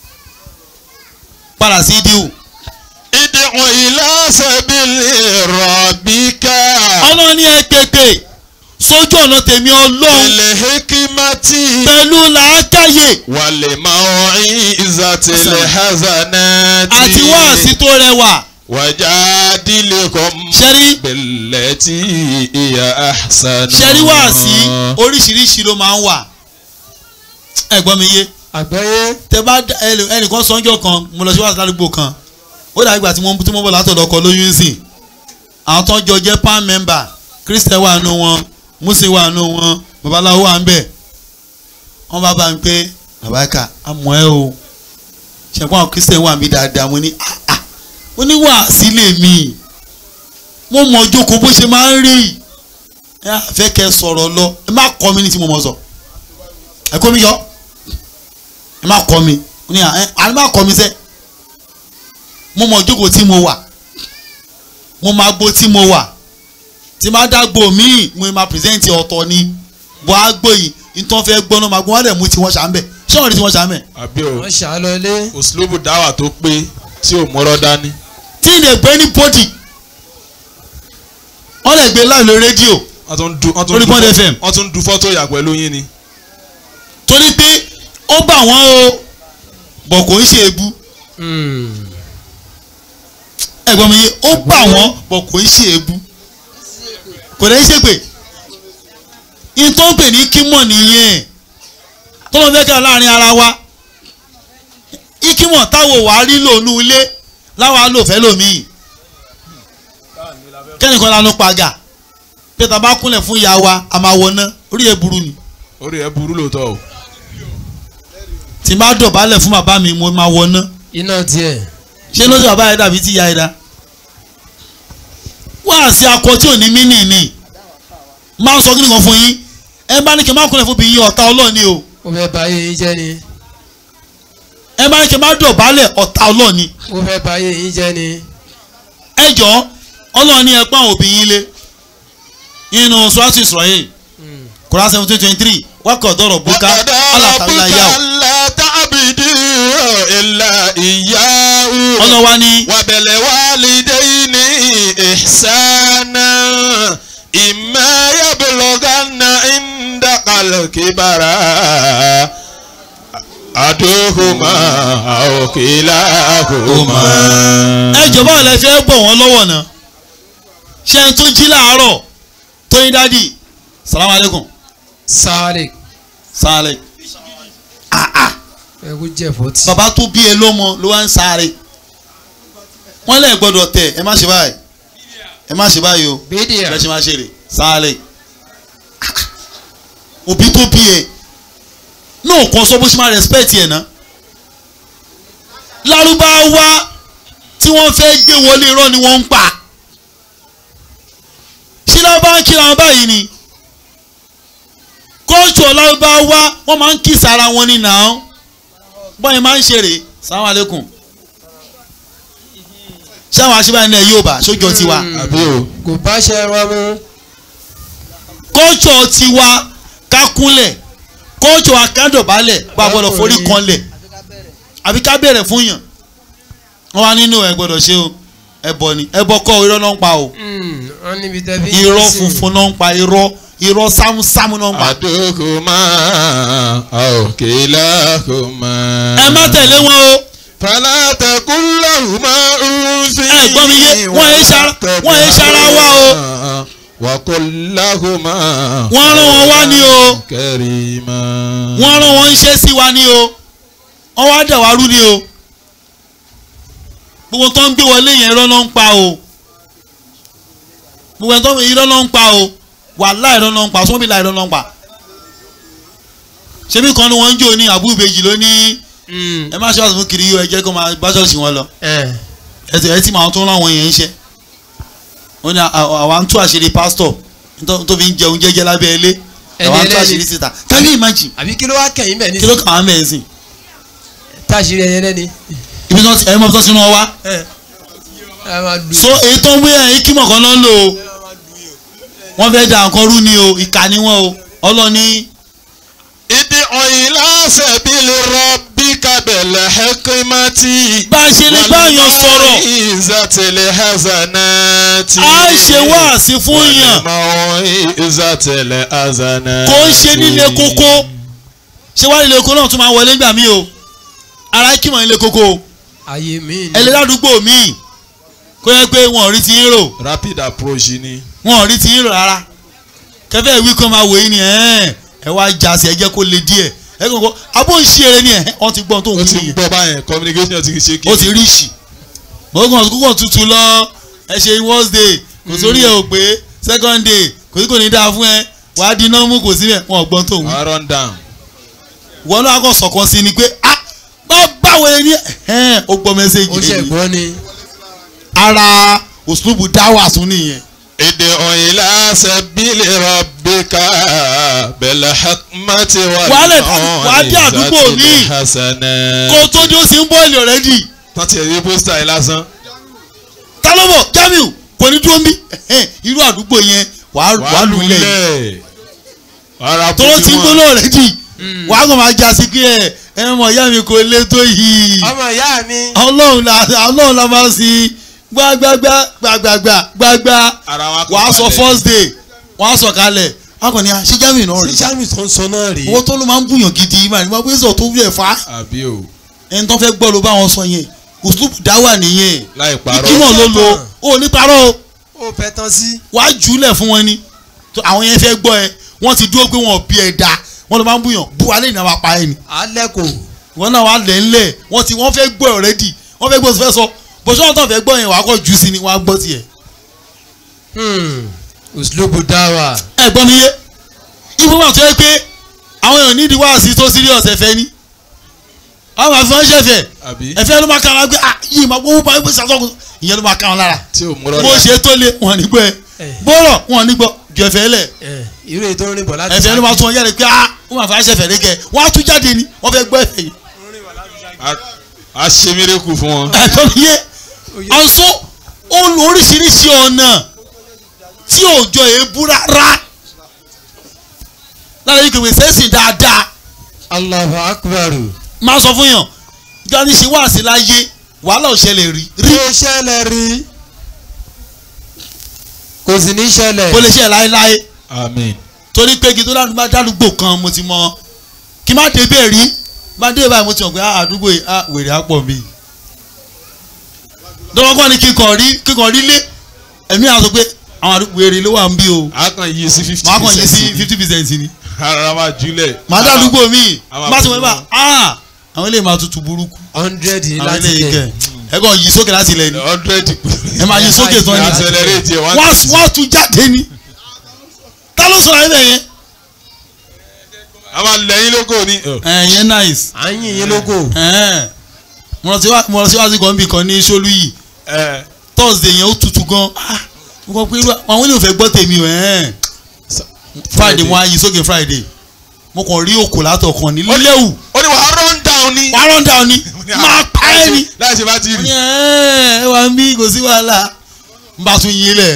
padà sí díù
ìdíwọ̀n ila sabili rabbika.
ọlọ́run ní ẹ pèpè sójú ọ̀nà tèmi ọlọ́run
ilẹ̀ hekimati.
pẹ̀lú làákàyè
wàlẹ̀ máa ń ìzàtìlẹ̀ hazanati.
àti wáàsí tó rẹwà
wàjádìlẹ̀ kọ́m.
ṣẹ́rí
bẹ̀lẹ̀ tí ìyá àṣàna.
ṣẹ́rí wáàsí oríṣiríṣi ló máa ń wà ẹ̀gbọ́n mi yé
àgbáyé
tẹ bá dá- ẹlò- ẹnìkan sọ́njọ́ kan mo lọ sí wàásù ládùúgbò kan ó dàbí ìgbà tí mo tí mo bọ̀ látọ̀dọ̀ ọkọ̀ lóyún sí àwọn tó jọ jẹ́ pan member christian wà nù wọn muslim wà nù wọn babaláwo wà ń bẹ̀ wọ́n bá bá mi pé àbáyíká àmọ́ ẹ o ṣẹ̀kọ́ àwọn christian wà mí dáadáa mo ní ah ah mo ní wàásí lè mi mo mọ̀ jókòó bó ṣe máa ń rí ẹ á fẹ́ kẹ́ sọ̀rọ̀ lọ ẹ má kọ́ mi ní tí mo mọ̀ sọ ẹ kó mi yọ ẹ má kọ́ mi ní à ẹ àní má kọ́ mi sẹ́ mo mọ jókòó tí mo wà mo máa gbó tí mo wà tí má dágbò míì mo máa pírẹsẹ̀ntì ọ̀tọ̀ ni bọ́ á gbó yìí nítorí fẹ́ gbọ́ná máa gbọ́n wọ́n dẹ̀ mú tí wọ́n ṣàmbẹ̀ ṣé wọ́n rí tí wọ́n ṣàmbẹ̀.
àbí o
wọ́n ṣàlọ́lé
òsínlóbù dáwà tó pé tí ò mọ́rọ́ dání.
tí ilẹ̀ gbé ní pọ́dì wọ́n lè gbé láì lórí rédíò
wọ́n tún du wọ́n tún
Lórí
du
Bond
fọ́-
FM.
wọ́n tún du fọ́tò yà pẹ̀lú yín ni.
torí pé ó bà wọ́n o bọ̀ kò ń ṣe ebú ẹ̀gbọ́n mi yé ó bà wọ́n bọ̀ kò ń ṣe ebú kò dẹ́ ṣe pé ìtọ́ pè ní kímọ̀ nìyẹn tó lọ fẹ́ kẹ́ láàrin ara wa ìkímọ̀ táwọn wàá rí lòónú ilé láwa lò fẹ́ lòmíì kẹ́nìkan lanu pàgà pété bá kúnlẹ̀ fún ìyá wa a máa wọná orí ẹ̀ burú ni
orí ẹ burú lóòótọ́ o.
tí n bá dọ̀bálẹ̀ fún bàbá mi mo máa wọná
iná tiẹ̀
ṣé ló ti bàbá yẹn dàbí tí ìyá yẹn dá wá sí akọ tí ò ní mí nìní máa ń sọ kí nìkan fún yín ẹ bá ní kí n má kúnlẹ̀ fún bí yín ọ̀tá ọlọ́ọ̀ni o
ó fẹ́ bà ayé yín jẹ́ ni
ẹ bá ní kí n má dọ̀bálẹ̀ ọ̀tá ọlọ́ọ̀ni
ó fẹ́ bà ayé yín jẹ́ ni
ẹ jọ ọlọ́ọ̀ni ẹ pa òbí yín lé nínú swati Israel Quran seventeen twenty three wákọ̀ dọ̀rọ̀ bùkà
وقضى
alátàlá
ربك
yà ó
ألا تعبدوا إلا إياه
ọlọ́wà ní
وبالوالدين إحسانا إما يبلغن عندك الكبر أحدهما أو كلاهما
ẹ jọ̀bọ́ ọ̀lẹ́ fẹ́ bọ̀ wọ́n lọ́wọ́ náà ṣé ẹni tó jí láàárọ̀ tó ní dádì salamu aleykum
sáré
sáré
ẹkú jẹ fọtí.
bàbá tó bí e lọ́mọ ló wá ń sáré wọ́n lẹ̀ gbọ́dọ̀ tẹ̀ ẹ má ṣe báyìí ẹ má ṣe báyìí o
bídíà
bẹ́ẹ̀ ṣe máa ṣe rè sáré òbí tó bí e náà kàn sọ bó ṣe máa respect ẹ̀ ná lárúbáwá tí wọ́n fẹ́ gbé wọlé irọ́ ni wọ́n ń pa ṣé lárúbáwá ń kíra wọn báyìí ni kóòtù lárúbáwá wọ́n máa ń kí sára wọn ní nàá bọ́yìn máa ń ṣe rè sàwọn alẹ́kùn ṣáwọn aṣíwájú náà yóò bá sójọ tiwa
àbí o
kò bá ṣe wọn mú.
kóòtù tiwa kákúnlẹ̀ kóòtù akádọ̀bálẹ̀ bá gbọ́dọ̀ forí kanlẹ̀ àbí ká bẹ̀rẹ̀ fún yàn wọ́n wá nínú ẹ̀ gbọ́dọ̀ ṣe o ẹbọ ni ẹbọ kọ́ irọ́ náà ń pa o
wọ́n níbi tẹ́bí.
irọ́ funfun náà ń pa irọ́ irọ́ sámúsámú náà ń pa
أحدهما أو كلاهما
ẹ má tẹ̀lé wọn o
فلا تقل لهما أف
ẹ gbọ́ mi yé wọ́n yé sara wọ́n yé sara wá o
وقل لهما
wọ́n rán wọn wá ní o
كريما
wọ́n rán wọn ń ṣe sí wa ní o wọ́n wá dẹ̀ wá rú ní o gbogbo tó ń gbé wọlé yẹn irọ́ ló ń pa o gbogbo tó ń gbé irọ́ ló ń pa o wàhálà irọ́ ló ń pa sọ́bìlà irọ́ ló ń pa ṣebí kan ni wọ́n ń jò ní àbúrò ìbejì ló ní ẹ má ṣọ́ọ̀ṣì fún kiri yóò ẹ jẹ́ kó máa bá ṣọ́ọ̀ṣì wọn lọ ẹ ti ẹ ti máa tún rán àwọn èèyàn iṣẹ́ wọ́n ní àwa ń tú àṣírí pásítọ̀ tó- tó fi ń jẹun jẹ́jẹ́ lábẹ́ ilé àwa ń tú
ẹlẹ́ni.
àṣírí síta can you imagine
àbí kí ló wá kẹ̀yìn bẹ̀ ní.
kí ló kàn án bẹ́ẹ̀ sìn
táṣìírí ẹyẹ lẹ́ni.
ibi tó ẹ mọ tó sínú ọ wá
ẹ máa lu.
so èyí tó ń wé ẹ̀yìn kímọ̀ kan náà ń lò ó wọ́n fẹ́ da nǹkan rú ni o ìkà ni wọ́n o ọlọ́ni
ادع إلى سبيل ربك بالحكمة
bá a ṣe lè báyàn sọ̀rọ̀
والموعظة الحسنات
a ṣe wáàsí fún yàn
والموعظة الحسنات
kò ń ṣe nílé kókó ṣé wàá nílé kókó náà tún máa wọlé gbà mí o ara kímọ̀ nílé kókó o
ayé mi ni.
ẹlẹ́dàdúgbò míì kó yẹ pé wọn ò rí ti ń rò
rapid approach ni
wọn ò rí ti ń rò rárá kẹfẹ́ ìwí kan máa wò yín ni ẹ̀ẹ́n ẹ wá já sí ẹ jẹ́ kó le díẹ̀ ẹ kàn kó abó ń ṣe eré ni ẹ̀ wọ́n ti gbọ́n tó ń
ó
wí
ti
nìyẹn
gbọ́ báyẹn communication ti ṣe kí
ó ti rí ìṣì gbọ́ngàn kúkọ̀ tutù lọ ẹ ṣe first day kò sórí ẹ ò pé second day kò sí kò ní dáa fún ẹ wàá di nọ́ọ̀mù kò síbẹ̀ wọn ò gbọ́n tó ń wí
wọ́n run down
wọn náà kàn sọ̀kan sí ni pé ah bá báwo ni ẹ̀ẹ́n ó gbọ́
ó
mẹ́sẹ̀gì
ṣe
yìí
gbọ́ ni.
ara òṣùlùbù dáwà tún nìyẹn
ادع إلى سبيل ربك بالحكمة
Wàhálà wàá dé àdúgbò
والموعظة
míì.
الحسنة
kó tó dé ó sì ń bọ́ọ̀lì ọ̀rẹ́dì
tán ti rí pósítà yìí lásán
ta ló bọ̀ Jamiu kò ní dúró ń bí ẹ̀hẹ́n, irú àdúgbò yẹn wàá wàá lulẹ̀ yìí
ara
tó ti ń gbóná ọ̀rẹ́dì wàá kàn máa já sí pé ẹ ẹ mọ̀ ìyá mi kò lé tó yìí
ọmọ ìyá mi.
ọlọ́run la ọlọ́run la máa ń sin gbàgbàgbà gbàgbàgbà gbàgbà
ara wa kò
wàá sọ
balẹ̀.
first day wàá sọ kalẹ̀ wàá kàn ní ṣé Jamiu náà
sí
rí
sami tó ń sọ náà rí.
owó tó ló máa ń bùyàn gidi máa ní wọ́n pé sọ tó wúlẹ̀ fa
àbí o
ẹni tó fẹ́ gbọ́ ló bá wọn sọ yẹn òṣùlùbù dáwà nìyẹn
láì parọ́
ìkímọ̀ ló lo ó ní parọ́ o
ó fẹ́ tán sí.
wàá jùlẹ̀ fún wọn ni tó àwọn yẹn fẹ́ gbọ́ ẹ wọ́n ti dúró pé wọn ò bí ẹ da wọ́n ló máa ń bùyàn bu alẹ́ ìnáwó apá ẹ ni
alẹ́ kò.
wọ́n náà wà lẹ̀ ńlẹ̀ wọ́n ti wọ́n fẹ́ gbọ́ ẹ already wọ́n fẹ́ gbọ́ ọ fẹ́ sọ bọ́sọ́ wọn tó fẹ́ gbọ́ yẹn wàá kọ́ jù sí ni wọ́n á gbọ́ tiẹ̀.
òṣìlóbù dáwà.
ẹ gbọ́ mi yé ibùdó wà tó yẹ pé àwọn èèyàn nídìí wá sí tó serious ẹ̀fẹ́ ni àwọn àfi wọn ṣẹ̀fẹ̀
àbí
ẹ̀fẹ́ ló máa kàn án gbé ah yìí máa gbówó báyìí gbèsè àtọ́kùn ìyẹn ló máa kàn án lára
tí ò múrọ́
bó ṣe tó lé wọn ní gbọ́ ẹ bọ́rọ̀ wọn ní gbọ́ ju ẹ̀fẹ́ lẹ̀
irú ètò orin bọ̀ láti.
ẹ̀fẹ́ ló máa tún wọn jáde pé ah wọn máa fẹ́ ṣẹ̀fẹ̀ lẹ́kẹ̀ wọ́n á tún jáde ni wọ́n fẹ́ gbọ́ ẹ̀fẹ́ yìí
a ṣe mírèkù fún wọn
ẹ̀tọ́ mi yé ọ̀sọ́ ó lo oríṣiríṣi ọ̀nà tí òjò èébú rárá lára yìí kìwé sẹ́sìn dáadáa
Allahu akbar.
máa sọ fún yàn gani ṣe wá sí láyé wàhálà ò ṣẹlẹ̀ rí rí
Rí ṣẹlẹ̀ rí. Kò sì ní ṣẹlẹ̀.
kó lè ṣe láéláé
amen
torí pé kí tó dádúgbò dádúgbò kan mo ti mọ kí má dé bẹ́ẹ̀ rí má dé báyìí mo ti mọ̀ pé ah, àdúgbò yìí ah, wèrè á pọ̀ mi. dọ́wọ́kọ́ ni kíkọ̀ rí kíkọ̀ rí lé ẹ̀mí àti pé àwọn àdúgbò wèrè ló wà ń bí o
a kàn yí sí fifty
màá kàn yí sí fifty percent ni
ara máa júlẹ̀
màá dádúgbò mi
àwọn
má ti wọ́n bá
àbúrò.
ah àwọn eléyìí máa tutù burúkú
hundred
àwọn
láti
eléyìí kẹ
lẹ̀.
ẹ kàn yí sókè láti ilẹ̀ ni
hundred
ẹ máa yí sókè tán ni
accelerate ẹ̀ one
wọ́n
sixty.
wọ́n tún jáde ni ta ló sọ̀rọ̀ ayé yẹn
a máa lẹ́yìn lóko ni.
ẹ̀ yẹn nice
à ń yìn yín lógo.
ẹ̀ mo lọ sí wá- mo lọ sí wáṣí kan bí kan ní sólú yìí
ẹ
thursday yẹn ó tutù gan ah mo kọ pé irú àwọn ènìyàn fẹ́ gbọ́ tèmi o ẹ̀ friday wọn á yí sókè friday mo kàn rí òkò látọkàn ní léwu
ó ní wàá run down ni.
wàá run down ni máa pa ẹ́ ni
láì ṣe bá ti
mo ní
rí.
ẹ̀ ẹ wà ń bí kò sí wàhálà n bá tún yín lẹ̀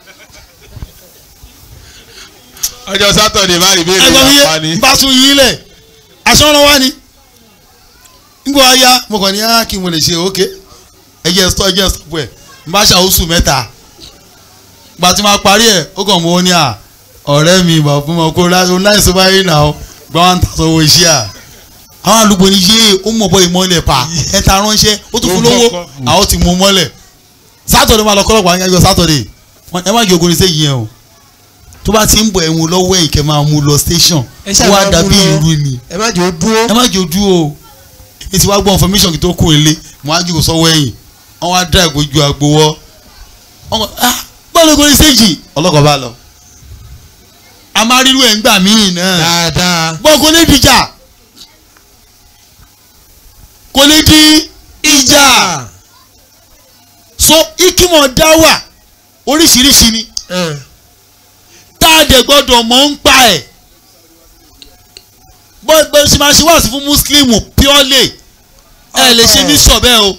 ọjọ́ sátọ̀dẹ̀ bá rí béèrè
ẹgbẹ́ mi
yàpá
yé
ni.
n bá tún yín lẹ̀ aṣọ́nà wa ni nígbà wá yá mo kàn ní á kí n mo lè ṣe òkè ẹjẹ stọ ẹjẹ stọpù ẹ n bá ṣàwùsù mẹ́ta gba tí máa parí ẹ ó kàn mọ ó ní à ọ̀rẹ́ mi bàbá fún mi kó láìsọ láìsọ báyìí nà ó gba one thousand owó iṣẹ́ à àwọn àlùkò ní yé ó mọ̀ bọ́ ìmọ̀lẹ̀ pa ẹ ta ránṣẹ́ ó tún fún lówó àwọn ti mú mọ́lẹ̀ sátọ̀dẹ̀ máa lọ kọ́lọ́pàá yẹn yọ sátọ̀dẹ̀ ẹ má jẹ́ ogun ní sẹ́yìn yẹn o tó bá ti ń bọ̀ ẹ̀wọ̀n lọ́wọ́ ẹ̀yìn kẹ́ máa mú lọ station
Ẹ ṣáà
ó wá
máa mú
dàbí
lọ.
irú ni
ẹ má jẹ́ ó dúró.
ẹ má jẹ́ ojú o èmi ti wá gbọ́ information kí tó kó ilé mo á jù sọ́wọ́ ẹ̀yìn wọ́n wá dá ìgbójú àgbowọ́ wọ́n kọ́ ah bọ́ọ̀lù kò ní séjì ọlọ́kọ̀ bá lọ. a máa rírú ẹ̀ ń gbà míì náà
dáadáa.
bọ́ọ̀ kò ní dìjà kò ní di ìjà so ikimọ̀ dá wà oríṣiríṣi ni
Ẹ̀,
tá a dẹ̀ gbọ́dọ̀ mọ̀ ń pa ẹ̀ bó bó ṣe máa ṣe wáàsí fún muslim purely ẹ lè ṣe ní sọ bẹ́ẹ̀ o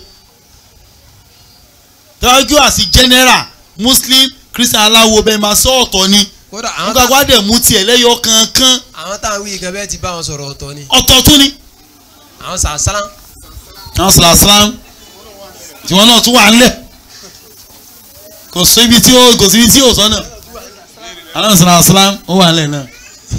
tọ́jú àti general muslim christian aláwo bẹ́ẹ̀ máa sọ ọ̀tọ̀ ni
kódà àwọn
nígbà
tá-
wá dẹ̀ mú tiẹ̀ lẹ́yọ kankan
àwọn táwọn wí gan bẹ́ẹ̀ ti bá wọn sọ̀rọ̀ ọ̀tọ̀ ni.
ọ̀tọ̀ tún ni.
àwọn sàásán.
àwọn sàlàsàlám tiwọn náà tún wà ńlẹ̀ kò sí ibi tí ó kò sí ibi tí ó sọ náà àwọn sàlàsàlám ó wà ńlẹ̀ náà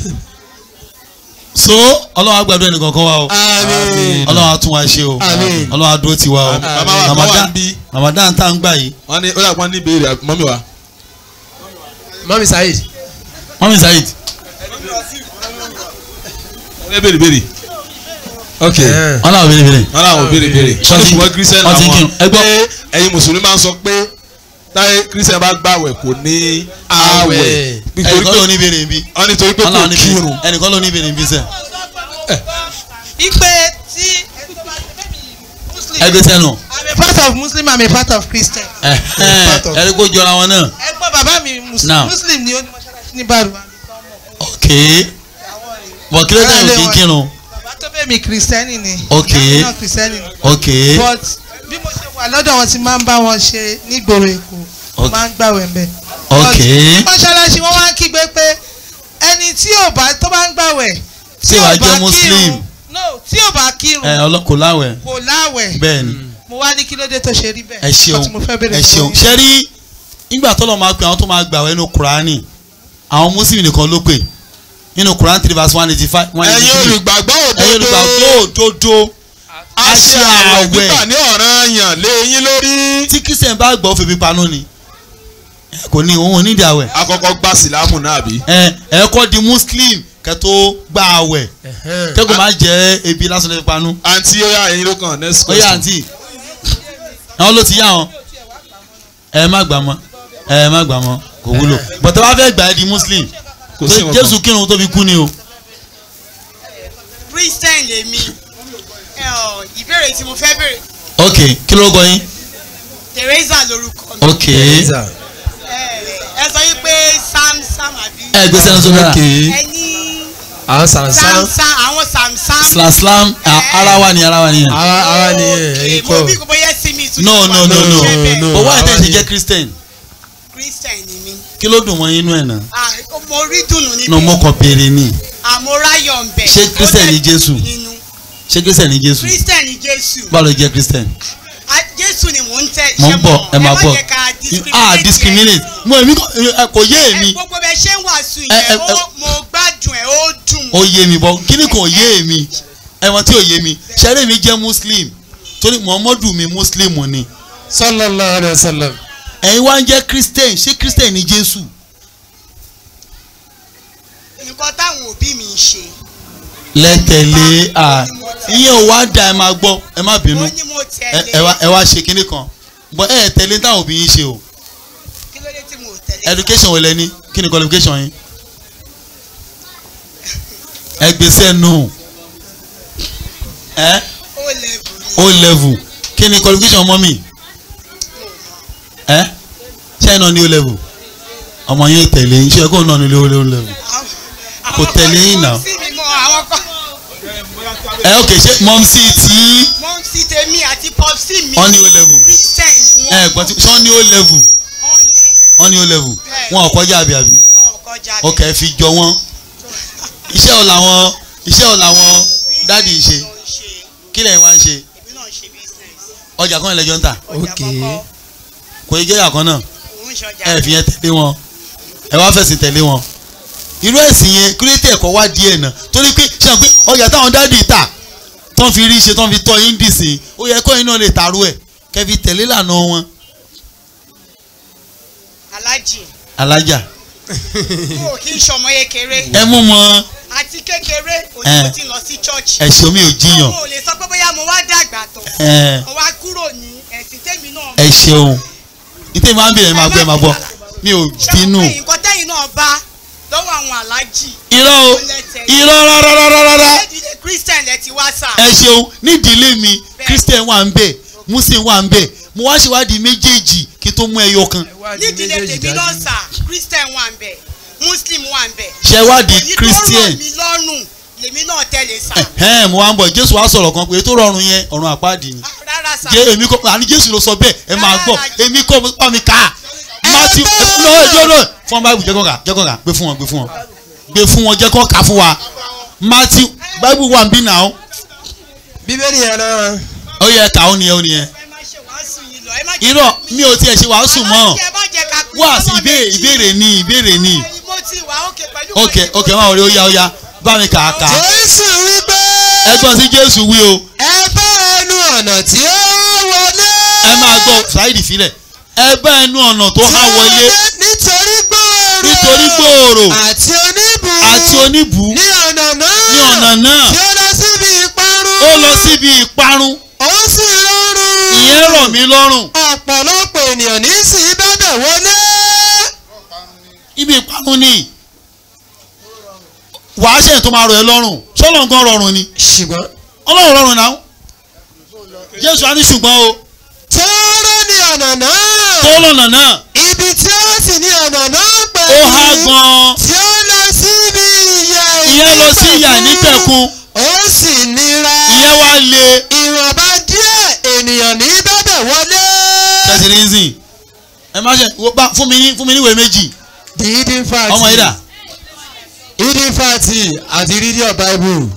so ọlọ́wọ́ àgbàdo ẹnì kankan wa o
àmín.
ọlọ́wọ́ á tún wa ṣe o
Àmín.
ọlọ́wọ́ á dúró tiwa o
Àmín. Bàbá wa kan wà
Ramadan
níbí.
Ramadan tá à ń gbà yìí
wọ́n ní ó dà pọ́n ní ìbéèrè mọ́mí wa.
mami saheed.
mọ́mí Saheed
ẹ béèrè béèrè. ok
Ẹ̀,
wọn náà béèrè béèrè
wọ́n làwọn béèrè béèrè. wọ́n ní ṣùgbọ́n kírísítẹ́nì
wọ́n ti ń
àwọn
kírun. Ẹ gbọ́.
pé ẹ̀yin mùsùlùmí máa ń sọ pé táyé kírísítẹ́nì bá gbàwẹ̀ kò ní àwẹ̀.
Àwẹ̀.
nítorí
ẹnìkan
pé
ló ní béèrè nbí
wọ́n nítorí pé
wọn
kò
náà ní
kírun.
béèrè ẹnìkan ló ní béèrè nbí sẹ
ipe tí ẹni tó bá ṣe bẹ́ẹ̀ mi muslim
ẹgbẹ́ sẹ́nu
i'm a part of muslim i'm a part of christian
ẹni kó jọra wọn náà
ẹgbọ́n bàbá mi mus-
Now.
muslim ni ó ní mọ́ṣáláṣí ní bàrùwá
ok bọ̀ kí ló dé yóò kí n kírun
bàbá tó bẹ́ẹ̀ mi kìrìsìtẹ́nì ni
Ok.
ìyá mi náà kìrìsìtẹ́nì ni
ok
but bí mo ṣe wà lọ́dọ̀ wọn ti máa ń bá wọn ṣe nígboro èkó mo
Ok.
máa ń gbàwẹ̀ mbẹ́
ok
mọ́ṣáláṣí wọ́n wá ń kígbe pé ẹni tí ò bá tó bá ń gbàwẹ̀
Tí ò bá jẹ́ Muslim.
no tí ò bá kírun
ẹ ọlọ́kò láwẹ̀
kò láwẹ̀
bẹ́ẹ̀ ni
mo wá ní kí ló dé tó ṣe rí bẹ́ẹ̀
ẹ ṣeun
Nǹkan tí mo fẹ́ béèrè
ẹ
lọ́wọ́
ṣeun
yín.
ṣe rí nígbà tọ́lọ̀ máa pe àwọn tó máa gbàwẹ̀ nínú kùránì àwọn mùsùlùmí nìkan ló pè nínú kùránì three verse one eighty five one eighty
ẹ̀yin
three
olùgbàgbọ́
ẹ̀yin olùgbàgbọ́ òdodo
a ṣe àwẹ̀ gbígbà ní ọ̀ranyàn lé yín lórí.
tí kristian bá gbọ́ fèmí panú ni ẹ kò ní òun ò ní ìdí àwẹ̀
àkọ́kọ́ gba sílámù náà bí.
ẹ ẹ kọ́ di muslim kẹ́ tó gba àwẹ̀
ẹ̀hẹ́n.
kẹ́kọ̀ọ́ máa jẹ́ ebi lásán lè panú
àǹtí ó yá ẹ̀yin ló kàn next
ó yá
question.
àǹtí àwọn ló ti yá wọn ẹ má gbà mọ́ ẹ má gbà mọ́ kò wúlò bọ̀tẹ́ wàá fẹ́ gbà ẹ́ di muslim
kò sí
tó
nǹkan
jésù kírun tó fi kú ni o
christian lèmi ẹ ọ ìbéèrè tí mo fẹ́ béèrè
ok kí ló kọ yín
teresa lorúkọ mi
ok
Teresa.
ẹ ẹ sọ yín pé sam sam àbí
ẹ gbé sẹ́nu sódà
ẹ ní
àwọn
sam
sànsán.
sam àwọn sam sam
slam slam a- ara wa ni ara wa ni
ara ara ni ẹ̀yin
mo bí
kọ́.
kò bóyá sí mi tún
no
ṣe
no
wà
no
lórí
no
iṣẹ́ bẹ́ẹ̀.
no.
but why
àwa
tẹ̀ ṣe
ni-
jẹ́ christian
christian ni mi
kí ló dùn mọ́ inú ẹ̀ náà
ah mo rí dùnú
no mo
níbi
kàn béèrè ni
àmúráyọ̀ ń bẹ̀.
Ṣé Christian ni Jésù?
nínú
ṣé christian ni jésù
Christian ni Jésù
báwo ló jẹ́ christian
Ah, Jésù ni mò ń tẹ̀
mo
ṣé
ń bọ̀ ẹ máa
má
bọ̀
jẹ́ ká
ah discriminate mo èmi kò ẹ, kò yé
ẹ
èmi
gbogbo bẹ ṣe ń wàásù
Ẹ, ẹ,
yẹn
ẹ.
ó- mo gbádùn ẹ ó dùn
ó yé mi bọ̀ kíní kò yé èmi ẹ̀wọ̀n tí ò yé mi ṣẹ́rẹ́ mi jẹ́ muslim torí muhammadu mi muslim ni
sallallahu alayhi wa sallam.
ẹ̀yin wá ń jẹ́ christian ṣé christian ni jésù
nǹkan táwọn òbí mi ń ṣe
lẹ́tẹ̀lé à ìyẹn ò wá da ẹ máa gbọ́ ẹ má bínú
ó ní mo
ẹ
tẹ̀lé
ẹ wá ẹ wá ṣe kíní kan bọ́ ẹ tẹ̀lé táwọn òbí yín ṣe o
kí ló dé tí mo tẹ̀lé
education wo lẹ ní kí ni qualification yín ẹ gbèsè nù ẹ
ó level ni
o level kí ni qualification ọmọ mi ẹ ṣé ẹ náà ní o level ọmọ yín ò tẹ̀lé yín ṣé ẹ kó náà ní o level Kò tẹ̀lé yín náà.
sí mi mọ́ àwọn kan
ẹ ok ṣé mọ́mísì tí
mọ́ sí tèmi àti pọ́psì mi
wọ́n ní o level
Christian ni
ẹ
wọ́n
gbọ́n tí ṣé wọ́n ní o level
wọ́n ní
wọ́n ní o level wọn ò kọjá àbí àbí
ọ̀kọjà
ok ẹ fi jọ wọ́n iṣẹ́ ò làwọn iṣẹ́ ò làwọn dáàdì ń ṣe kí lẹ́yìn wá ń ṣe
èmi náà ṣe business
ọjà kan ìlẹ́jọ́ ń tà
ọjà
Ok.
kọ́kọ́
kò yẹ jẹ́ àkàn náà
òun ṣọjà
ẹ fi yẹn tẹ̀lé wọn ẹ wá fẹ̀sìn tẹ̀lé wọn irú ẹ̀sìn yẹn kírètì ẹ̀kọ́ wá díẹ̀ náà torí pé ṣe àpé ọjà táwọn dáàdì tà tán fi rí ṣe tán fi tọ́ yín dìsìn ó yẹ kọ́ yín náà lè tàrú ẹ̀ kẹ́ fi tẹ̀lé lànà wọn
alájì
alájà
o kì í ṣọmọ kékeré
ẹ mú mọ
àti kékeré òní
Eh.
mo ti lọ sí church
ẹ̀ṣọ́ mi ò jiyàn
mo ò lè sọ pé bóyá mo wá dàgbà tán
ẹ
mo wá kúrò ní ẹ̀sìn tèmi náà
ẹ ṣeun nítorí máa ń bèrè máa gbọ́ ẹ máa gbọ́ mi ò bínú
ṣé nǹkan tẹ́yìn náà bá lọ́wọ́ àwọn alájì
irọ́ o irọ́ rárárárá
ìdílé christian lẹ ti wá sà
ẹ ṣeun nídìílé mi christian wà ń bẹ muslim wà ń bẹ mo wá ṣèwádìí méjèèjì kí n tó mú ẹyọ kan
nídìílé tèmi náà sà christian wà ń bẹ muslim wà ń bẹ
ṣèwádìí
èyí tó
christian
rọ̀ mí lọ́rùn lèmi náà tẹ̀lé sà
ẹ̀hẹ́n mo wá ń bọ̀ jésù wá sọ̀rọ̀ kan pé tó rọrùn yẹn ọ̀run àpáàdì ni
Ah, rárá sà
jẹ́ èmi kọ́ àní jésù ló sọ bẹ́ẹ̀ ẹ máa gbọ́ èmi kọ́ mo bá mi kà á matthew no no no fún báyìí jẹ́ kọ́ kà jẹ́ kọ́ kà gbé fún wọn gbé fún wọn gbé fún wọn jẹ́ kọ́ kà fún wa matthew báyìí wà ń bí nà ó
bíbélì yẹn náà.
ó yẹ ká ó nìyẹn ó nìyẹn
ẹ má ṣe wàásù yìí lọ ẹ má jẹ́
irọ́ mi ò tiẹ̀ ṣe wàásù mọ́
Alájì, ẹ má jẹ́ ká pín
wá sí
ọmọ
ìbéèrè
méjì.
ìbéèrè ni ìbéèrè ni
mo ti wà ókè pẹ̀lú
ok
pẹ̀lú
ok máa wọlé ó yá ó yá bá mi kà á kà á
jésù wípé
ẹgbọ́n sí jésù wí o
ẹ bá ẹnu ọ̀nà tí ó wọlé.
ẹ máa gbọ́ ṣáìdì sílẹ̀ ẹ bá ẹnu ọ̀nà tó há wọlé
nítorí gbòòrò.
nítorí gbòòrò
àti oníbù.
àti oníbù
ní ọ̀nà náà.
ní ọ̀nà náà
tí ó lọ síbi ìparun.
ó lọ síbi ìparun
ó sì rọrùn.
ìyẹn rọ̀ mí lọ́rùn
ọ̀pọ̀lọpọ̀ ènìyàn ní sí bẹ́bẹ̀ wọlé.
ibi ìparun ni wàá ṣe tó máa rọ̀ ẹ́ lọ́rùn ṣọ́lọ̀ nǹkan rọrùn ni
ṣùgbọ́n.
ọlọ́run rọrùn náà jésù á ní ṣùgbọ́n o
tóóró ní ọ̀nà náà.
tó lọ́nà náà
ibi tí ó sì ní ọ̀nà náà pẹ̀lú.
ó há gan-an
tí ó lọ síbi ìyà
ìyẹn lọ sí ìyà nípẹ̀kun
ó sì nira.
ìyẹn wá le
ìwọ̀nba díẹ̀ ènìyàn ní bẹ́bẹ̀ wọlé.
tẹ̀sírínsìn ẹ má ṣe wo bá fún mi ní fún mi níwèé méjì
the hidden fact.
ọmọ yìí dà
hidden fact àti reading your bible.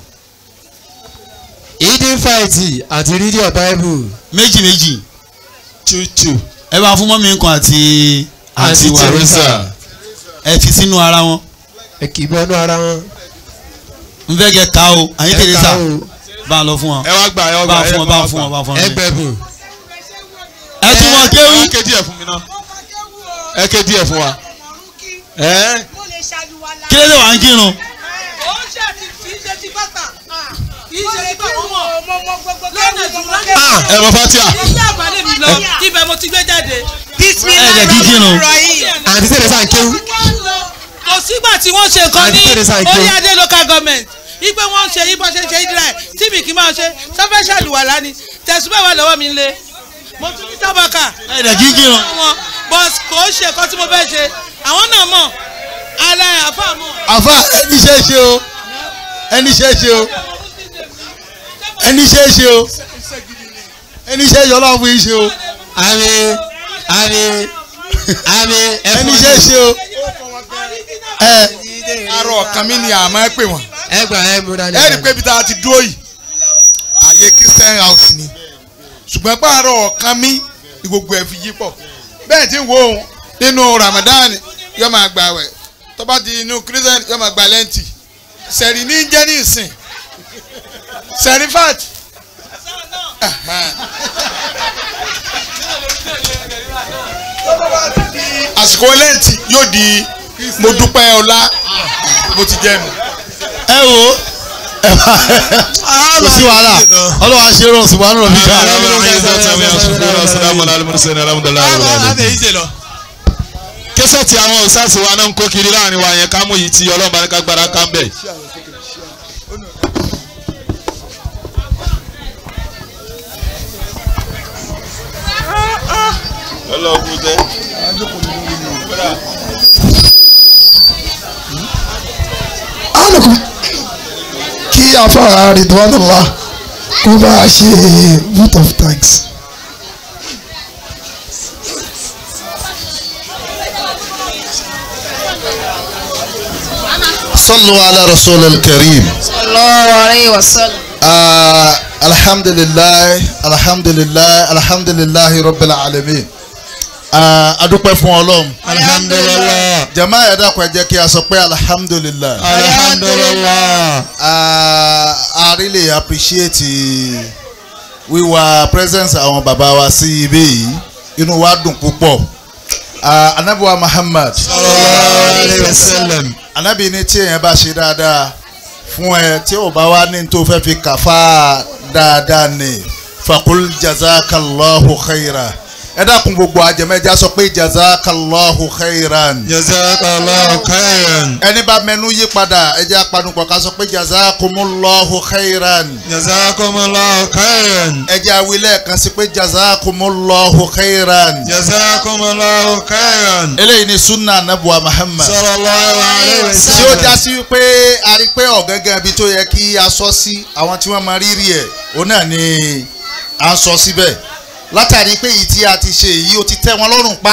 hidden fact àti reading your bible.
méjì méjì
chuchu
ẹ bá fún mọ́mí nǹkan àti àti
Àti
wà
Teresa.
ẹ fi sínú ara wọn
ẹ kì í bọ́nú ara wọn.
n fẹ́ kẹ́ ká o àyín
Ẹ
Teresa
ká o.
bá a lọ fún wọn
ẹ wá gbà ẹ wá
bá
gbà
a fún wọn bá a fún wọn bá a fún wọn.
ẹgbẹ́bùn.
ẹ tún wọn
ẹ
kéwú
wá ké díẹ̀ fún mi náà ẹ ké díẹ̀ fún wa. ẹ
mo lè ṣàlùwàlà.
kí ló dé wà ń kírun
ó ṣe ti kì í ṣe ti bàtà kì í ṣe ti bàtà ọmọ
mo mọ gbogbo
lọ́nà
kẹ́rù mo
ìdúró
mọ
lè
ẹ mọ fatia
ilé àgbálẹ̀ mi lọ ibẹ̀ mo ti gbé jáde.
Ẹ jẹ́ kí kírun.
àti Teresa ń kéwú.
kò sígbà tí wọ́n ṣe nǹkan ní
Àti Teresa Ike.
orí adé local government ipe wọ́n ń ṣe yí bó ṣe ń ṣe israel tí mi kì í máa ṣe sọfẹ́ ṣàlùwàlá ni tẹ̀sùbẹ̀ wà lọ́wọ́ mi ń lé mo tún ní tábàkà
ẹ dẹ̀ kí kírun
wọn but kò ṣe nǹkan tí mo fẹ́ ṣe àwọn náà mọ̀ ara àfa mọ̀.
àfa ẹni ṣe é ṣe o ẹni ṣe é ṣe o ẹni ṣe é ṣe o ẹni ṣe é ṣe ọlọ́run fún yín ṣe o
àmì àmì àmì
ẹni ṣe é ṣe o ẹ
arọ ọ̀kan mi ni àmọ́ ẹ pè wọ́n.
ẹ gbà ẹ mú dání.
ẹ rí i pé ibi tá a ti dúró yìí ààyè christian house ni ṣùgbọ́n pààrọ̀ ọ̀kan mi ni gbogbo ẹ̀ fi yí pọ̀ bẹ́ẹ̀ tí ń wo òun nínú ramadan yóò máa gbà wẹ̀ tó bá di inú christian yóò máa gbà lẹ́ǹtì sẹ̀rí ní jẹ́ ní ìsìn sẹ̀rífàt àsìkò lẹ́ǹtì yóò di mo dúpẹ́ ọlá mo ti jẹ́ nu.
ẹ wo ẹ bá kò sí wàhálà ọlọ́wà ṣe rọ̀ ṣùgbọ́n àrùn mi ká.
kẹsẹ̀tì àwọn òṣàṣì wa náà ń kó kiri láàrin wa yẹn ká mú yìí tí ọlọ́run bá ní ká gbára ká ń bẹ̀. ọlọ́run tẹ́.
alùpùpù kí afárá Ridwanullah kó bá a ṣe vote of thanks.
صلوا على رسول الكريم
sallallahu alayhi wa sallam.
آه الحمد لله الحمد لله الحمد لله رب العالمين آه adúpẹ́ fún ọlọ́run
alhamdulilah
jama ẹ dákun ẹ jẹ́ kí a sọ pé alhamdulilah
alhamdulilah
uh, I really appreciate wíwá presence àwọn bàbá wa sí ibí yìí inú wa dùn púpọ̀ uh, anabiwa Muhammad
alayhi wa sallam
anabi ní tí èèyàn bá ṣe dáadáa fún ẹ tí ò bá wá ní tó fẹ́ fi kàfá dáadáa ní fakul jazakallahu khaira ẹ dákun gbogbo àjẹmẹjà sọ pé jazakallahu khairan
jazakallahu khairan
ẹni bá mẹnu yí padà ẹ jẹ́ apanupọ̀ ká sọ pé jazakumullahu khairan
jazakumullahu khairan
ẹ jẹ́ awilẹ̀ kan sí pé jazakumullahu khairan
jazakumullahu khairan
eléyìí ni sunna anabuwa muhammad
sallallahu alayhi wa
tí ó
sallam
já sí pé a rí pé ọ̀gángan ibi tó yẹ kí a sọ sí àwọn tí wọ́n máa rírì ẹ̀ òun náà ni à ń sọ síbẹ̀ látàrí pé èyí tí a ti ṣe yìí ó ti tẹ́ wọn lọ́rùn pa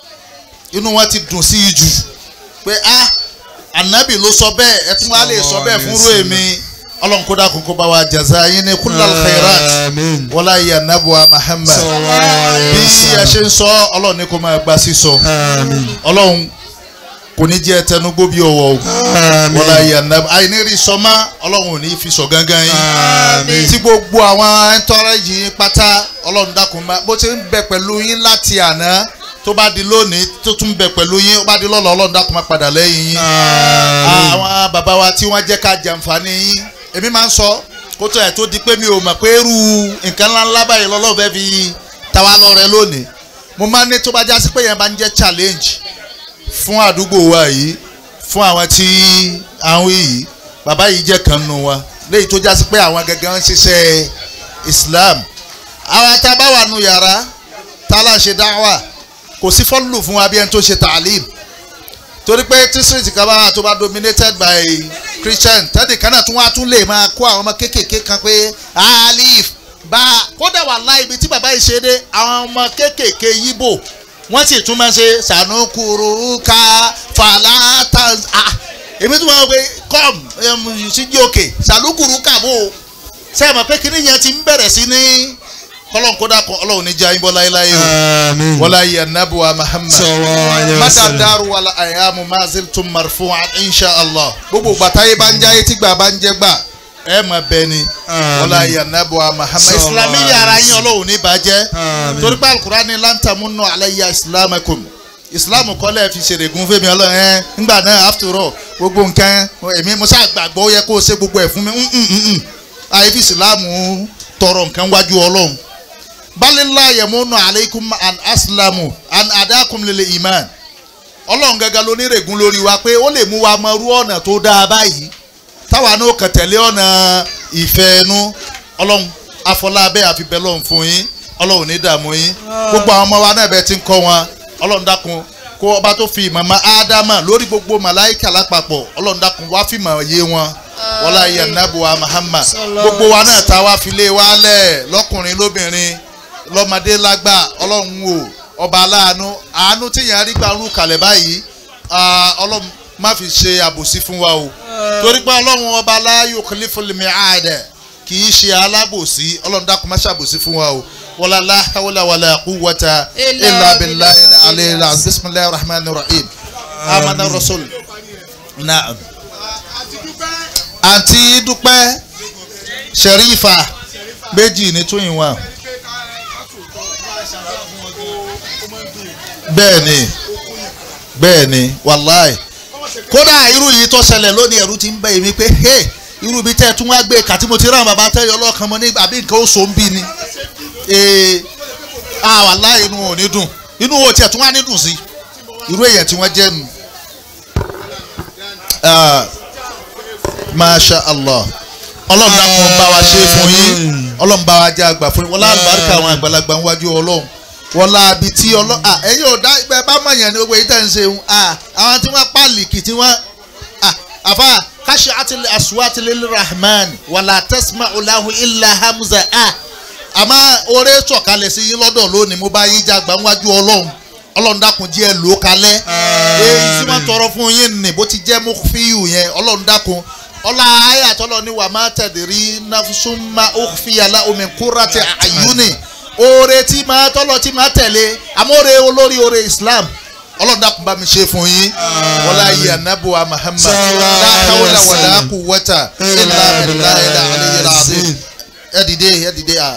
inú wọn ti dùn sí i jù pé a ànábì ló sọ bẹ́ẹ̀ ẹ tún wá lè sọ bẹ́ẹ̀ fúnrú èmi ọlọ́run kó dákun kó bá wa jàzá yín ní kullal khairat
amin
wọlá yìí anabuwa muhammad bí ẹ ṣe ń sọ ọlọ́run ní kó máa gba sísọ
amin
ọlọ́run kò ní jẹ́ tẹnugbó bí ọwọ́ o wọlá yìí anabuwa àìníri sọmá ọlọ́run ò ní fi sọ gángan yín
amin
tí gbogbo àwọn ẹntọ́rẹ́jì yín pátá ọlọ́run dákun bá bó ti ń bẹ pẹ̀lú yín láti àná tó bá di lónìí tó tún bẹ pẹ̀lú yín ó bá di lọ́la ọlọ́run dákun má padà lẹ́yìn yín àwọn bàbá wa tí wọ́n jẹ́ ká jàǹfààní yín èmi máa ń sọ kó tó ẹ̀ tó di pé mi ò mọ̀ pé irú nǹkan ńláńlá báyìí lọ́lọ́run fẹ́ fi tàwa lọ́rẹ lónìí mo máa ń ní tó bá já sí pé yẹn bá ń jẹ́ challenge fún àdúgbò wa yìí fún àwọn tí àwọn yìí bàbá yìí jẹ́ kan nù wa léyìí tó já sí pé àwọn gẹ́gẹ́ ń ṣiṣẹ́ Islam àwọn tá a bá wà nù yàrá tá a là ṣe dáwà kò sí fọ́lù fún wa bí ẹni tó ṣe tàlím torí pé tí street kan bá wà tó bá dominated by Christian tẹ́lẹ̀ kan náà tún wá tún lè máa kó àwọn ọmọ kéékèèké kan pé alif bá kódà wà láì ibi tí bàbá yìí ṣe dé àwọn ọmọ kéékèèké yíbò wọ́n sì tún máa ṣe sànúkúrú ká fàlàtà ah èmi tún máa ń pe com síjú òkè sànúkúrú kàbó sẹ́yìn mọ̀ pé kíní yẹn ti ń bẹ̀rẹ̀ sí ní kọ́lọ́n kódà kan ọlọ́run ní jẹ́ ayínbọ́ láéláé o
amin
wọ́lá yìí anabuwa Muhammad
sallallahu alayhi wa
mata
sallam
daru wala ayamu mazil tun marfu'an insha allah gbogbo gbàtàyé bá ń jáyé tí gbà bá ń jẹ́ gbà ẹ mọ̀ bẹ́ẹ̀ ni wọ́lá yìí anabuwa Muhammad
Sallallahu
islami yàrá yín ọlọ́run ní bàjẹ́
Àmín.
torí pé alukurani lantamunnu alayya islamakum islam kọ́lẹ̀ fi ṣèrègùn fún mi ọlọ́run ẹ ńgbà náà after all gbogbo nǹkan èmi mo ṣáà gbàgbọ́ ó yẹ kó o ṣe gbogbo ẹ̀ fún mi mm, mm, mm. àyè fi islam tọrọ nǹkan wájú ọlọ́run balila yamunu aleikum an aslamu an adakum lele iman ọlọ́run gangan ló nírègùn lórí wa pé ó lè mú wa mọ irú ọ̀nà tó dáa báyìí táwa náà kàn tẹ̀lé ọ̀nà ìfẹ́ ẹnu ọlọ́run afọlábẹ́ àfibẹ́ lọ́run fún yín ọlọ́run ní dààmú yín gbogbo àwọn ọmọ wa náà bẹ́ẹ̀ ti ń kọ́ wọn ọlọ́run dákun kó ọba tó fi ìmọ̀ mọ́ ádámà lórí gbogbo màláìkà lápapọ̀ ọlọ́run dákun wá fìmọ̀ yé wọn wọlá iye anabuwa Muhammad gbogbo wa náà ta wá fi lé wa lẹ̀ lọ́kùnrin lóbìnrin lọ́mọdé lágbà ọlọ́run o ọba aláàánú àánú tí yẹn rí gbà rú kalẹ̀ báyìí ah, ọlọ́run má fi ṣe àbòsí fún wa o torí pé ọlọ́run ọba la yukhliful mi'ad kì í ṣe alábòsí ọlọ́run dákun má ṣàbòsí fún wa o wala la hawla wala quwwata illa billahi al-aliyyil azim bismillahir rahmanir rahim amana rasul naam àǹtí dúpẹ́ sherifa méjì ní tún ìwọ̀n bẹ́ẹ̀ ni bẹ́ẹ̀ ni wàláì kódà irú yìí tó ṣẹlẹ̀ lónìí ẹ̀rú ti ń bẹ̀ mí pé hey irú bíi tẹ́ ẹ tún wá gbé kàtí mo ti rán bàbá tẹ́yọ ọlọ́kan mọ́ ní àbí nǹkan ó so ń bí ni ee ah wàláì inú ò ní dùn inú ò tiẹ̀ tún wá ní dùn sí irú èèyàn tí wọ́n jẹ́ nu Ah, masha allah ọlọ́run dákun bá wa ṣe fún yín ọlọ́run bá wa jẹ́ àgbà fún yín wọ́n láàbàárìkà àwọn àgbàlagbà ń wájú ọlọ́run wọ́n láàbí tí ọlọ́run à ẹ̀yin ò dá ibẹ̀ bá mọ̀ yẹn ní gbogbo èyí tẹ̀ ń ṣe ń à àwọn tí wọ́n pàlìkì tí wọ́n à àfa káṣí àtìlẹ̀ àṣùwàtìlẹ̀ rahman wàlà tẹ́símà ọ̀làhùn ilà hamza à àmọ́ oore sọ̀kalẹ̀ sí yín lọ́dọ̀ lónìí mo bá yín jàgbá ń wájú ọlọ́run ọlọ́run dákun díẹ̀ lò ó kalẹ̀ èyí tí wọ́n tọrọ fún yín nì bó ti jẹ́ mú fíyù yẹn ọlọ́run dákun ọlá ayé àtọ́lọ́ ni wà má tẹ̀dírí náfúsúnmá òfìyàlá omi kúrà ti àyúnì oore tí máa tọ́lọ̀ tí máa tẹ̀lé amóore olórí oore Islam ọlọ́run dákun bá mi ṣe fún yín wọlá ayé anabuwa Muhammad láhàwọlá wàlá kú wọ́tà ilà bìlá ilà àlẹyé làbí ẹ dìde ẹ dìde à.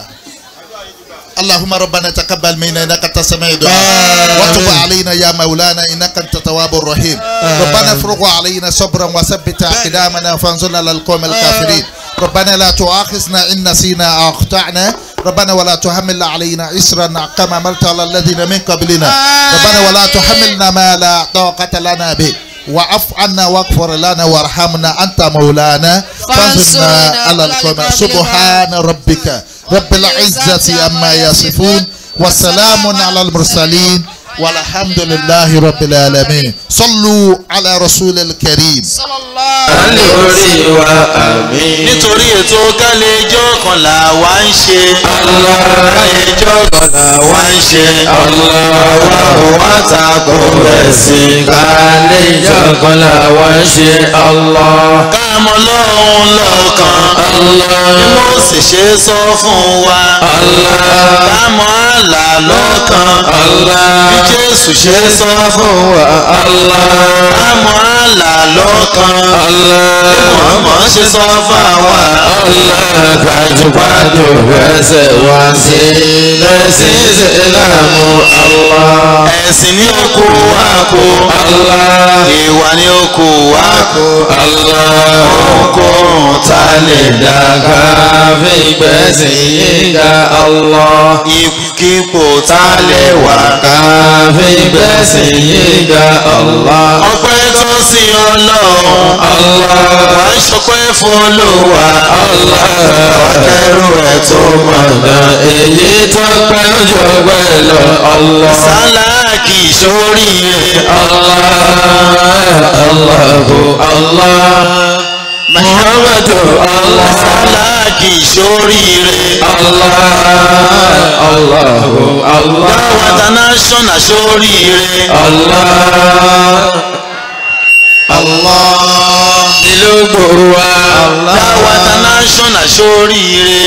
اللهم ربنا تقبل منا انك انت السميع الدعاء وتب علينا يا مولانا انك انت التواب الرحيم ربنا افرغ علينا صبرا وثبت اقدامنا فانصرنا على القوم الكافرين ربنا لا تؤاخذنا ان نسينا او اخطانا ربنا ولا تحمل علينا اسرا كما عملت على الذين من قبلنا ربنا ولا تحملنا ما لا طاقه لنا به واعف عنا واغفر لنا وارحمنا انت مولانا فانصرنا على القوم سبحان ربك رب العزة عما يصفون وسلام على المرسلين والحمد لله رب العالمين صلوا على رسول الكريم
alẹ́ orí wa àmín.
nítorí ètò kálẹ̀jọ́ kan là wá ń ṣe.
kálẹ̀jọ́ kan là wá ń ṣe. wa ò wá tako ẹ̀sìn. kálẹ̀jọ́ kan là wá ń ṣe.
káàmọ́ lọ́hún lọ́kàn. bí mo sì ṣe sọ fún wa. káàmọ́ àlà lọ́kàn. bí Jésù ṣe sọ fún wa. káàmọ́ àlà lọ́kàn. bí Muhammad ṣe sọ fún wa.
gbajúgbajù ẹsẹ̀ wá sí lẹ́sìn ìsìlámù Allah.
ẹ̀sìn ni ó kó wa kó. ìwà ni ó kó wa kó.
ohunkóhun tá a lè dàgbà fi gbẹ̀sìn yíga Allah.
ipò tá a lè wà.
ká fi gbẹ̀sìn yíga Allah.
ọpẹ́ tó sí ọlọ́run. wà á ṣọpẹ́ fún olúwa.
ẹrú ẹ̀ tó mọ̀nà èyí tó pẹ́ ojú ọgbẹ́ lọ Allah.
sáláàkì sóríire.
Allahu Allah. Muhammadu Allah.
sáláàkì sóríire.
Allahu Allah.
dáwà international sóríire.
Allah. Ìlú gbòòwà.
dáwà international sóríire.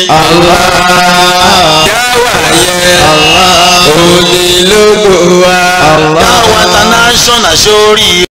Dáwà yẹ. Òní ló gbòòwà.
dáwà international sóríire.